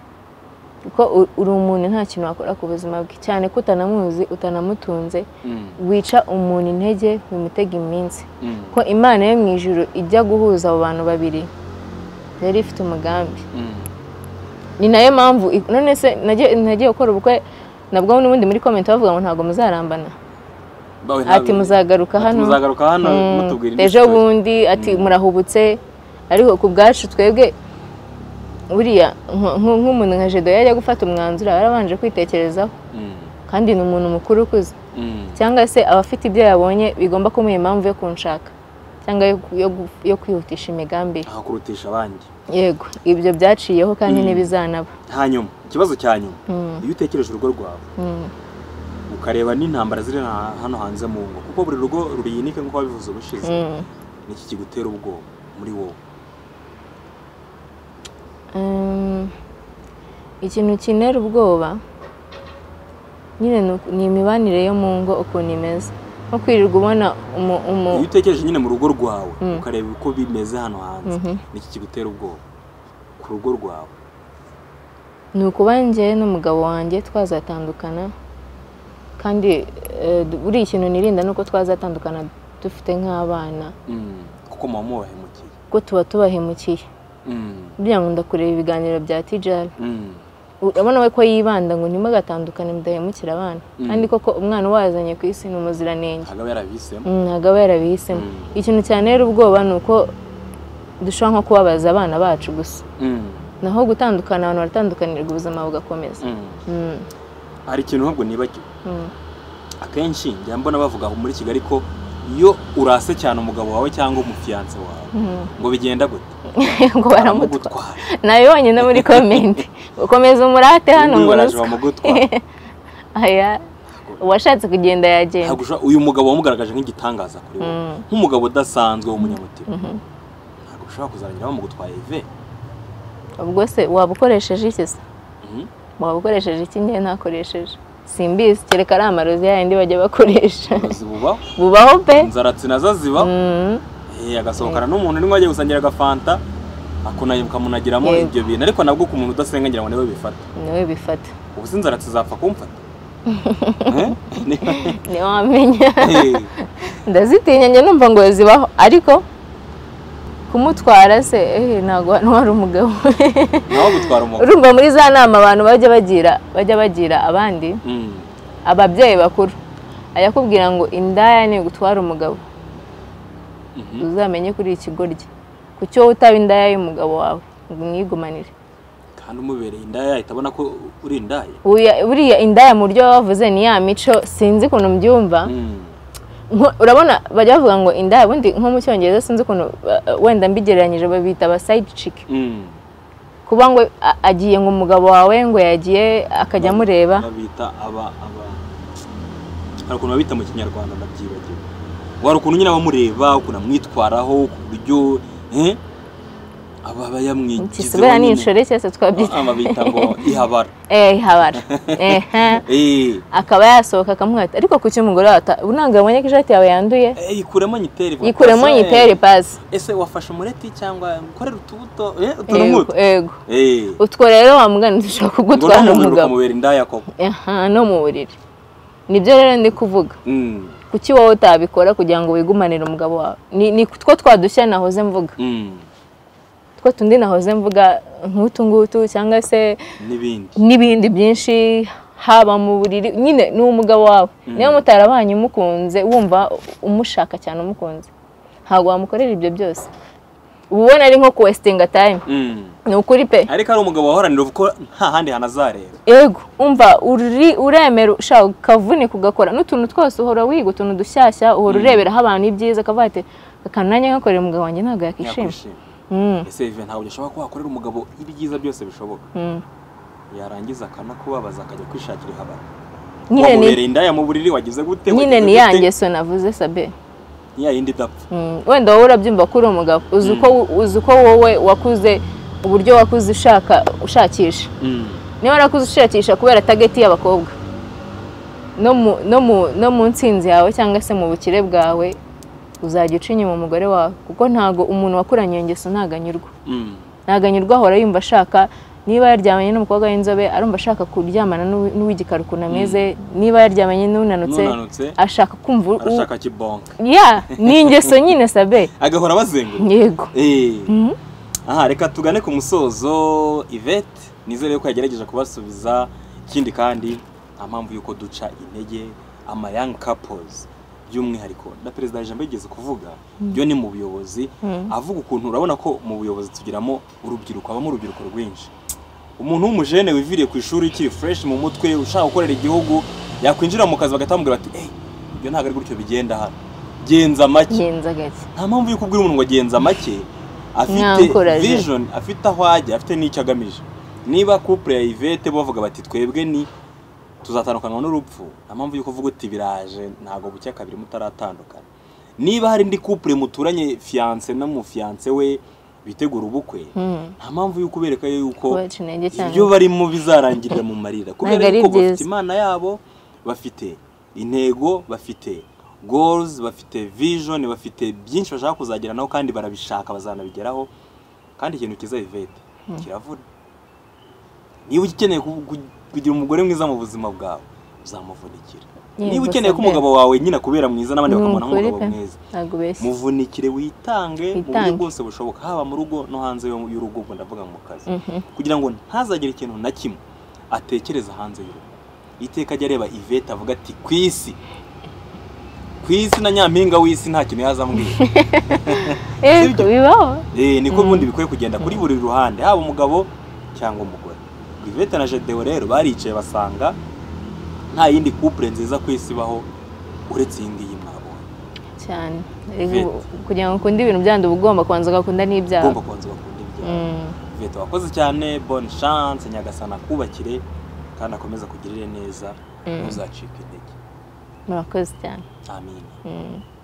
kuko u- uri umuntu nta kintu wakora ku buzima bwe cyane ko utanamuzi utanamutunze Mm, wica umuntu intege bimutega iminsi mm, ko imana yo mu ijuru ijya guhuza abo bantu babiri yari ifite umugambi mm, ni nayo mpamvu i- none se nagiye nagiye gukora ubukwe nabwo n'ubundi muri komenti bavuga ngo ntabwo muzarambana bawe ati ntabwo- muzagaruka ati hano muzagaruka hano Mm, mutubwira indi ejo story." bundi ati Mm. murahubutse ariko ku bwacu twebwe buriya nk- nk- nk'umuntu nka jedo yajya gufata umwanzuro aba yarabanje kwitekerezaho Mm, kandi ni umuntu mukuru ukuze mm, cyangwa se aba afite ibyo yabonye bigomba kumuha impamvu yo kunshaka cyangwa yo ku- yo gu- yo kwihutisha imigambi ye. aha kurutisha abandi yego ibyo byaciyeho kandi Mm. ntibizanaba hanyuma ikibazo cya nyuma Mm, iyo utekereje urugo rwawe mm, ukareba n'intambara ziri ha- hano hanze mu ngo kuko buri rugo ruriyinike nk'uko wabivuze ubushize mm. niki kigutera ubwoba muri wowe Mm, ikintu kintera ubwoba nyine ni uku- ni imibanire yo mu ngo ukuntu imeze nko kwirirwa ubona umu umu iyo utekereje nyine mu rugo rwawe Mm. ukareba uko bimeze hano hanze Mhm. niki kigutera ubwoba ku rugo rwawe ni ukuba njye n'umugabo wanjye twazatandukana kandi eh, du- buriya ikintu nirinda ni uko twazatandukana dufite nk'abana Mm. kuko muba mubahemukiye kuko tuba tubahemukiye Mm. buriya nkunda kureba ibiganiro bya tijari Mm. urabona we ko yibanda ngo ntimugatandukane mudahemukira abana Mm. kandi koko umwana uwazanye ku isi ni umuziranenge hagaba yarabihisemo Mm, ntabwo aba yarabihisemo Mm. ikintu cyane rero ubwoba ni uko dushobora nko kubabaza abana bacu gusa Mm. naho gutandukana abantu baratandukanirwa ubuzima bugakomeza Mm. Mm, hari ikintu ahubwo nibagiwe mm, akenshi njya mbona bavuga muri kigali ko iyo urase cyane umugabo wawe cyangwa umufiyanse wawe mm. ngo bigenda gute ngo baramutwa Baramugutwara. nayo yonyine muri komenti ukomeza umurate hano Uyu ngo baraje ruswa. bamugutwara aya uwashatse kugenda yagenda Ntabwo ushobora- uyu mugabo wamugaragaje nk'igitangaza kuri wowe Mm. nk'umugabo udasanzwe w'umunyamutima Mhm. ntabwo ushobora kuzarangira bamugutwaye ive ubwo se waba ukoresheje iki se Mhm. waba ukoresheje iki njye ntakoresheje simbizi kereka ari amarozi yayandi bajya bakoresha uburozi bubaho bubaho pe inzaratsi nazo ziba Mm. Eh, agasohokana n'umuntu urimo agiye gusangira agafanta akona- akamunagiramo Yego. ibyo bintu ariko nabwo ku muntu udasenga ngira ngo niwe bifata niwe bifata ubu se inzaratsi zapfa kumfata Eh? Niba- ntiwamenya Eh, ndazitinya njye numva ngo zibaho ariko kumutwara se ehe ntabwo hano hari umugabo nawe gutwara umugore urumva muri za nama abantu bajya bagira bajya bagira abandi Mm. ababyeyi bakuru ajya akubwira ngo indaya ni gutwara umugabo Mhm. uzamenye kuri ikigoryi ku cyo utaba indaya y'umugabo wawe ngo umwigumanire kandi umubereye indaya yahita abona ko uri indaya Uya- buriya indaya mu buryo baba bavuze ni ya mico sinzi ukuntu mbyumva Mm. Nko- urabona bajya bavuga ngo indaya ubundi nko mu cyongereza sinzi ukuntu uh, wenda mbigereranyije babita aba side chick Mm. kuba ngo a- agiye ngo umugabo wawe ngo yagiye akajya amureba babita aba aba hari ukuntu babita mu kinyarwanda ndabyibagiwe wari ukuntu nyine abamureba ukuntu amwitwaraho ku buryo eh, aba aba yamwigizeho kisibera ni nyine. inshore cyose twabyita Ah, babita ngo ihabara eh habara eh Eh, akaba yasohoka akamuhata ariko kuki umugore wata unanga abonye ko ishati yawe yanduye eh, yikuremo nyitere vuba. yikuremo Ese, yitere pasi ese wafashe umureti cyangwa ukorera utubuto eh, yego utununuto yego Eh, utwo rero wamugana dushobora ngo none kugutwara umuntu umugabo ukamubera indaya koko aha no mu buriri nibyo rero ndi kuvuga Mm, kuki wowe utabikora kugira ngo wigumanire umugabo wawe ni ni two twadushya nahoze mvuga mm, two tundi nahoze mvuga nk'utu ngutu cyangwa se n'ibindi n'ibindi byinshi haba mu buriri nyine ni umugabo wawe niba mutarabanye umukunze wumva umushaka cyane umukunze ntabwo wamukorera ibyo byose uba ubona ari nko kuwesitinga tayime Mm. ni ukuri pe ariko ari umugabo wahoranira uvuga ko nta handi hantu azareba ego umva uri uremera ushaka ukavunika ugakora n'utuntu twose uhora wiga utuntu dushyashya uhora ureberaho abantu ibyiza akavuga ati akananya nkakorera umugabo wanjye ntabwo yakishima Yakwishima. Mm, ese Vivian ntabwo ushobora ko wakorera umugabo ibyiza byose bishoboka mm. yarangiza akanakubabaza akajya kwishakira ihabara nyine ni wamubereye indaya mu buriri wagize gute nyine wagize ni gute? ya ngeso navuze sabe ni ya yindi idapfa Mm, wenda wowe urabyumva ko uri umugabo uzi uko uzi uko wowe wakuze uburyo wakuze ushaka ushakisha Mm. niba warakuze ushakisha kubera tageti y'abakobwa no mu no mu no mu nsinzi yawe cyangwa se mu bukire bwawe uzajya uca inyuma umugore wawe kuko ntago umuntu wakuranye iyo ngeso ntaganyurwa Mm. ntaganyurwa ahora yumva ashaka niba yaryamanye n'umukobwa w'inzobe arumva ashaka kuryamana n'uwi- n'uw'igikara ukuntu ameze niba yaryamanye n'unanutse n'unanutse ashaka kumva u- arashaka kibonka ya ni ingeso nyine sabe agahora abazenguruka yego Eh. Mhm. aha reka tugane ku musozo ivete nizere ko yagerageje kubasubiza ikindi kandi nta mpamvu y'uko duca intege ama young couples by'umwihariko na perezida ijambo yigeze kuvuga byo ni mu buyobozi avuga ukuntu urabona ko mu buyobozi tugiramo urubyiruko habamo urubyiruko rwinshi umuntu w'umujene wiviriye ku ishuri ukiri fresh mu mutwe ushaka gukorera igihugu yakwinjira mu kazi bagatambwira bati eyi ibyo ntabwo ari gutyo bigenda hano genza make ngenza gake nta mpamvu yo kubwira umuntu ngo agenza make afite Nyankuraje. vision afite aho ajya afite n'icyo agamije niba couple ya Yvette bavuga bati twebwe ni tuzatandukanywa n'urupfu nta mpamvu yo kuvuga uti biraje ntabwo bucya kabiri mutaratandukana niba hari indi couple muturanye fiance na mu fiance we bitegura ubukwe Mm. nta mpamvu yo kubereka yuko Kubaca intege cyane. ibyo barimo bizarangirira mu marira kubera Ntabwo ari yuko bafite byiza. imana yabo bafite intego bafite goals bafite vision bafite byinshi bashaka kuzageraho kandi barabishaka bazanabigeraho kandi ikintu kiza Yvette kiravuna niba ukeneye ku- ku- kugira umugore mwiza mu buzima bwawe uzamuvunikira Yego, niba ukeneye ko Sabine. umugabo wawe nyine akubera mwiza n'abandi Ni bakamubona ukuri nk'umugabo pe. mwiza ntabwo ubeshya muvunikire witange mu buryo Witange. bwose bushoboka haba mu rugo no hanze yo- y'urugo ubwo ndavuga mu kazi kugira ngo ntazagire ikintu na kimwe atekereza hanze y'urugo iteka ajya areba ivete avuga ati ku isi ku isi na nyampinga w'isi nta kintu yazambwira yego Sibyo? bibaho Eh, niko ubundi bikwiye kugenda kuri buri ruhande haba umugabo cyangwa umugore ivete na jedeo rero baricaye basanga nta yindi couple nziza ku isi ibaho uretse iyi ngiyi mwabonye cyane Vite. kugira ngo ukunde ibintu byandi uba ugomba kubanza ugakunda n'ibyaha ugomba kubanza bakunda ibyawe Vito wakoze cyane bonne chance nyagasana kubakire kandi akomeza kugirire neza ntuzacike intege murakoze cyane amin Mm.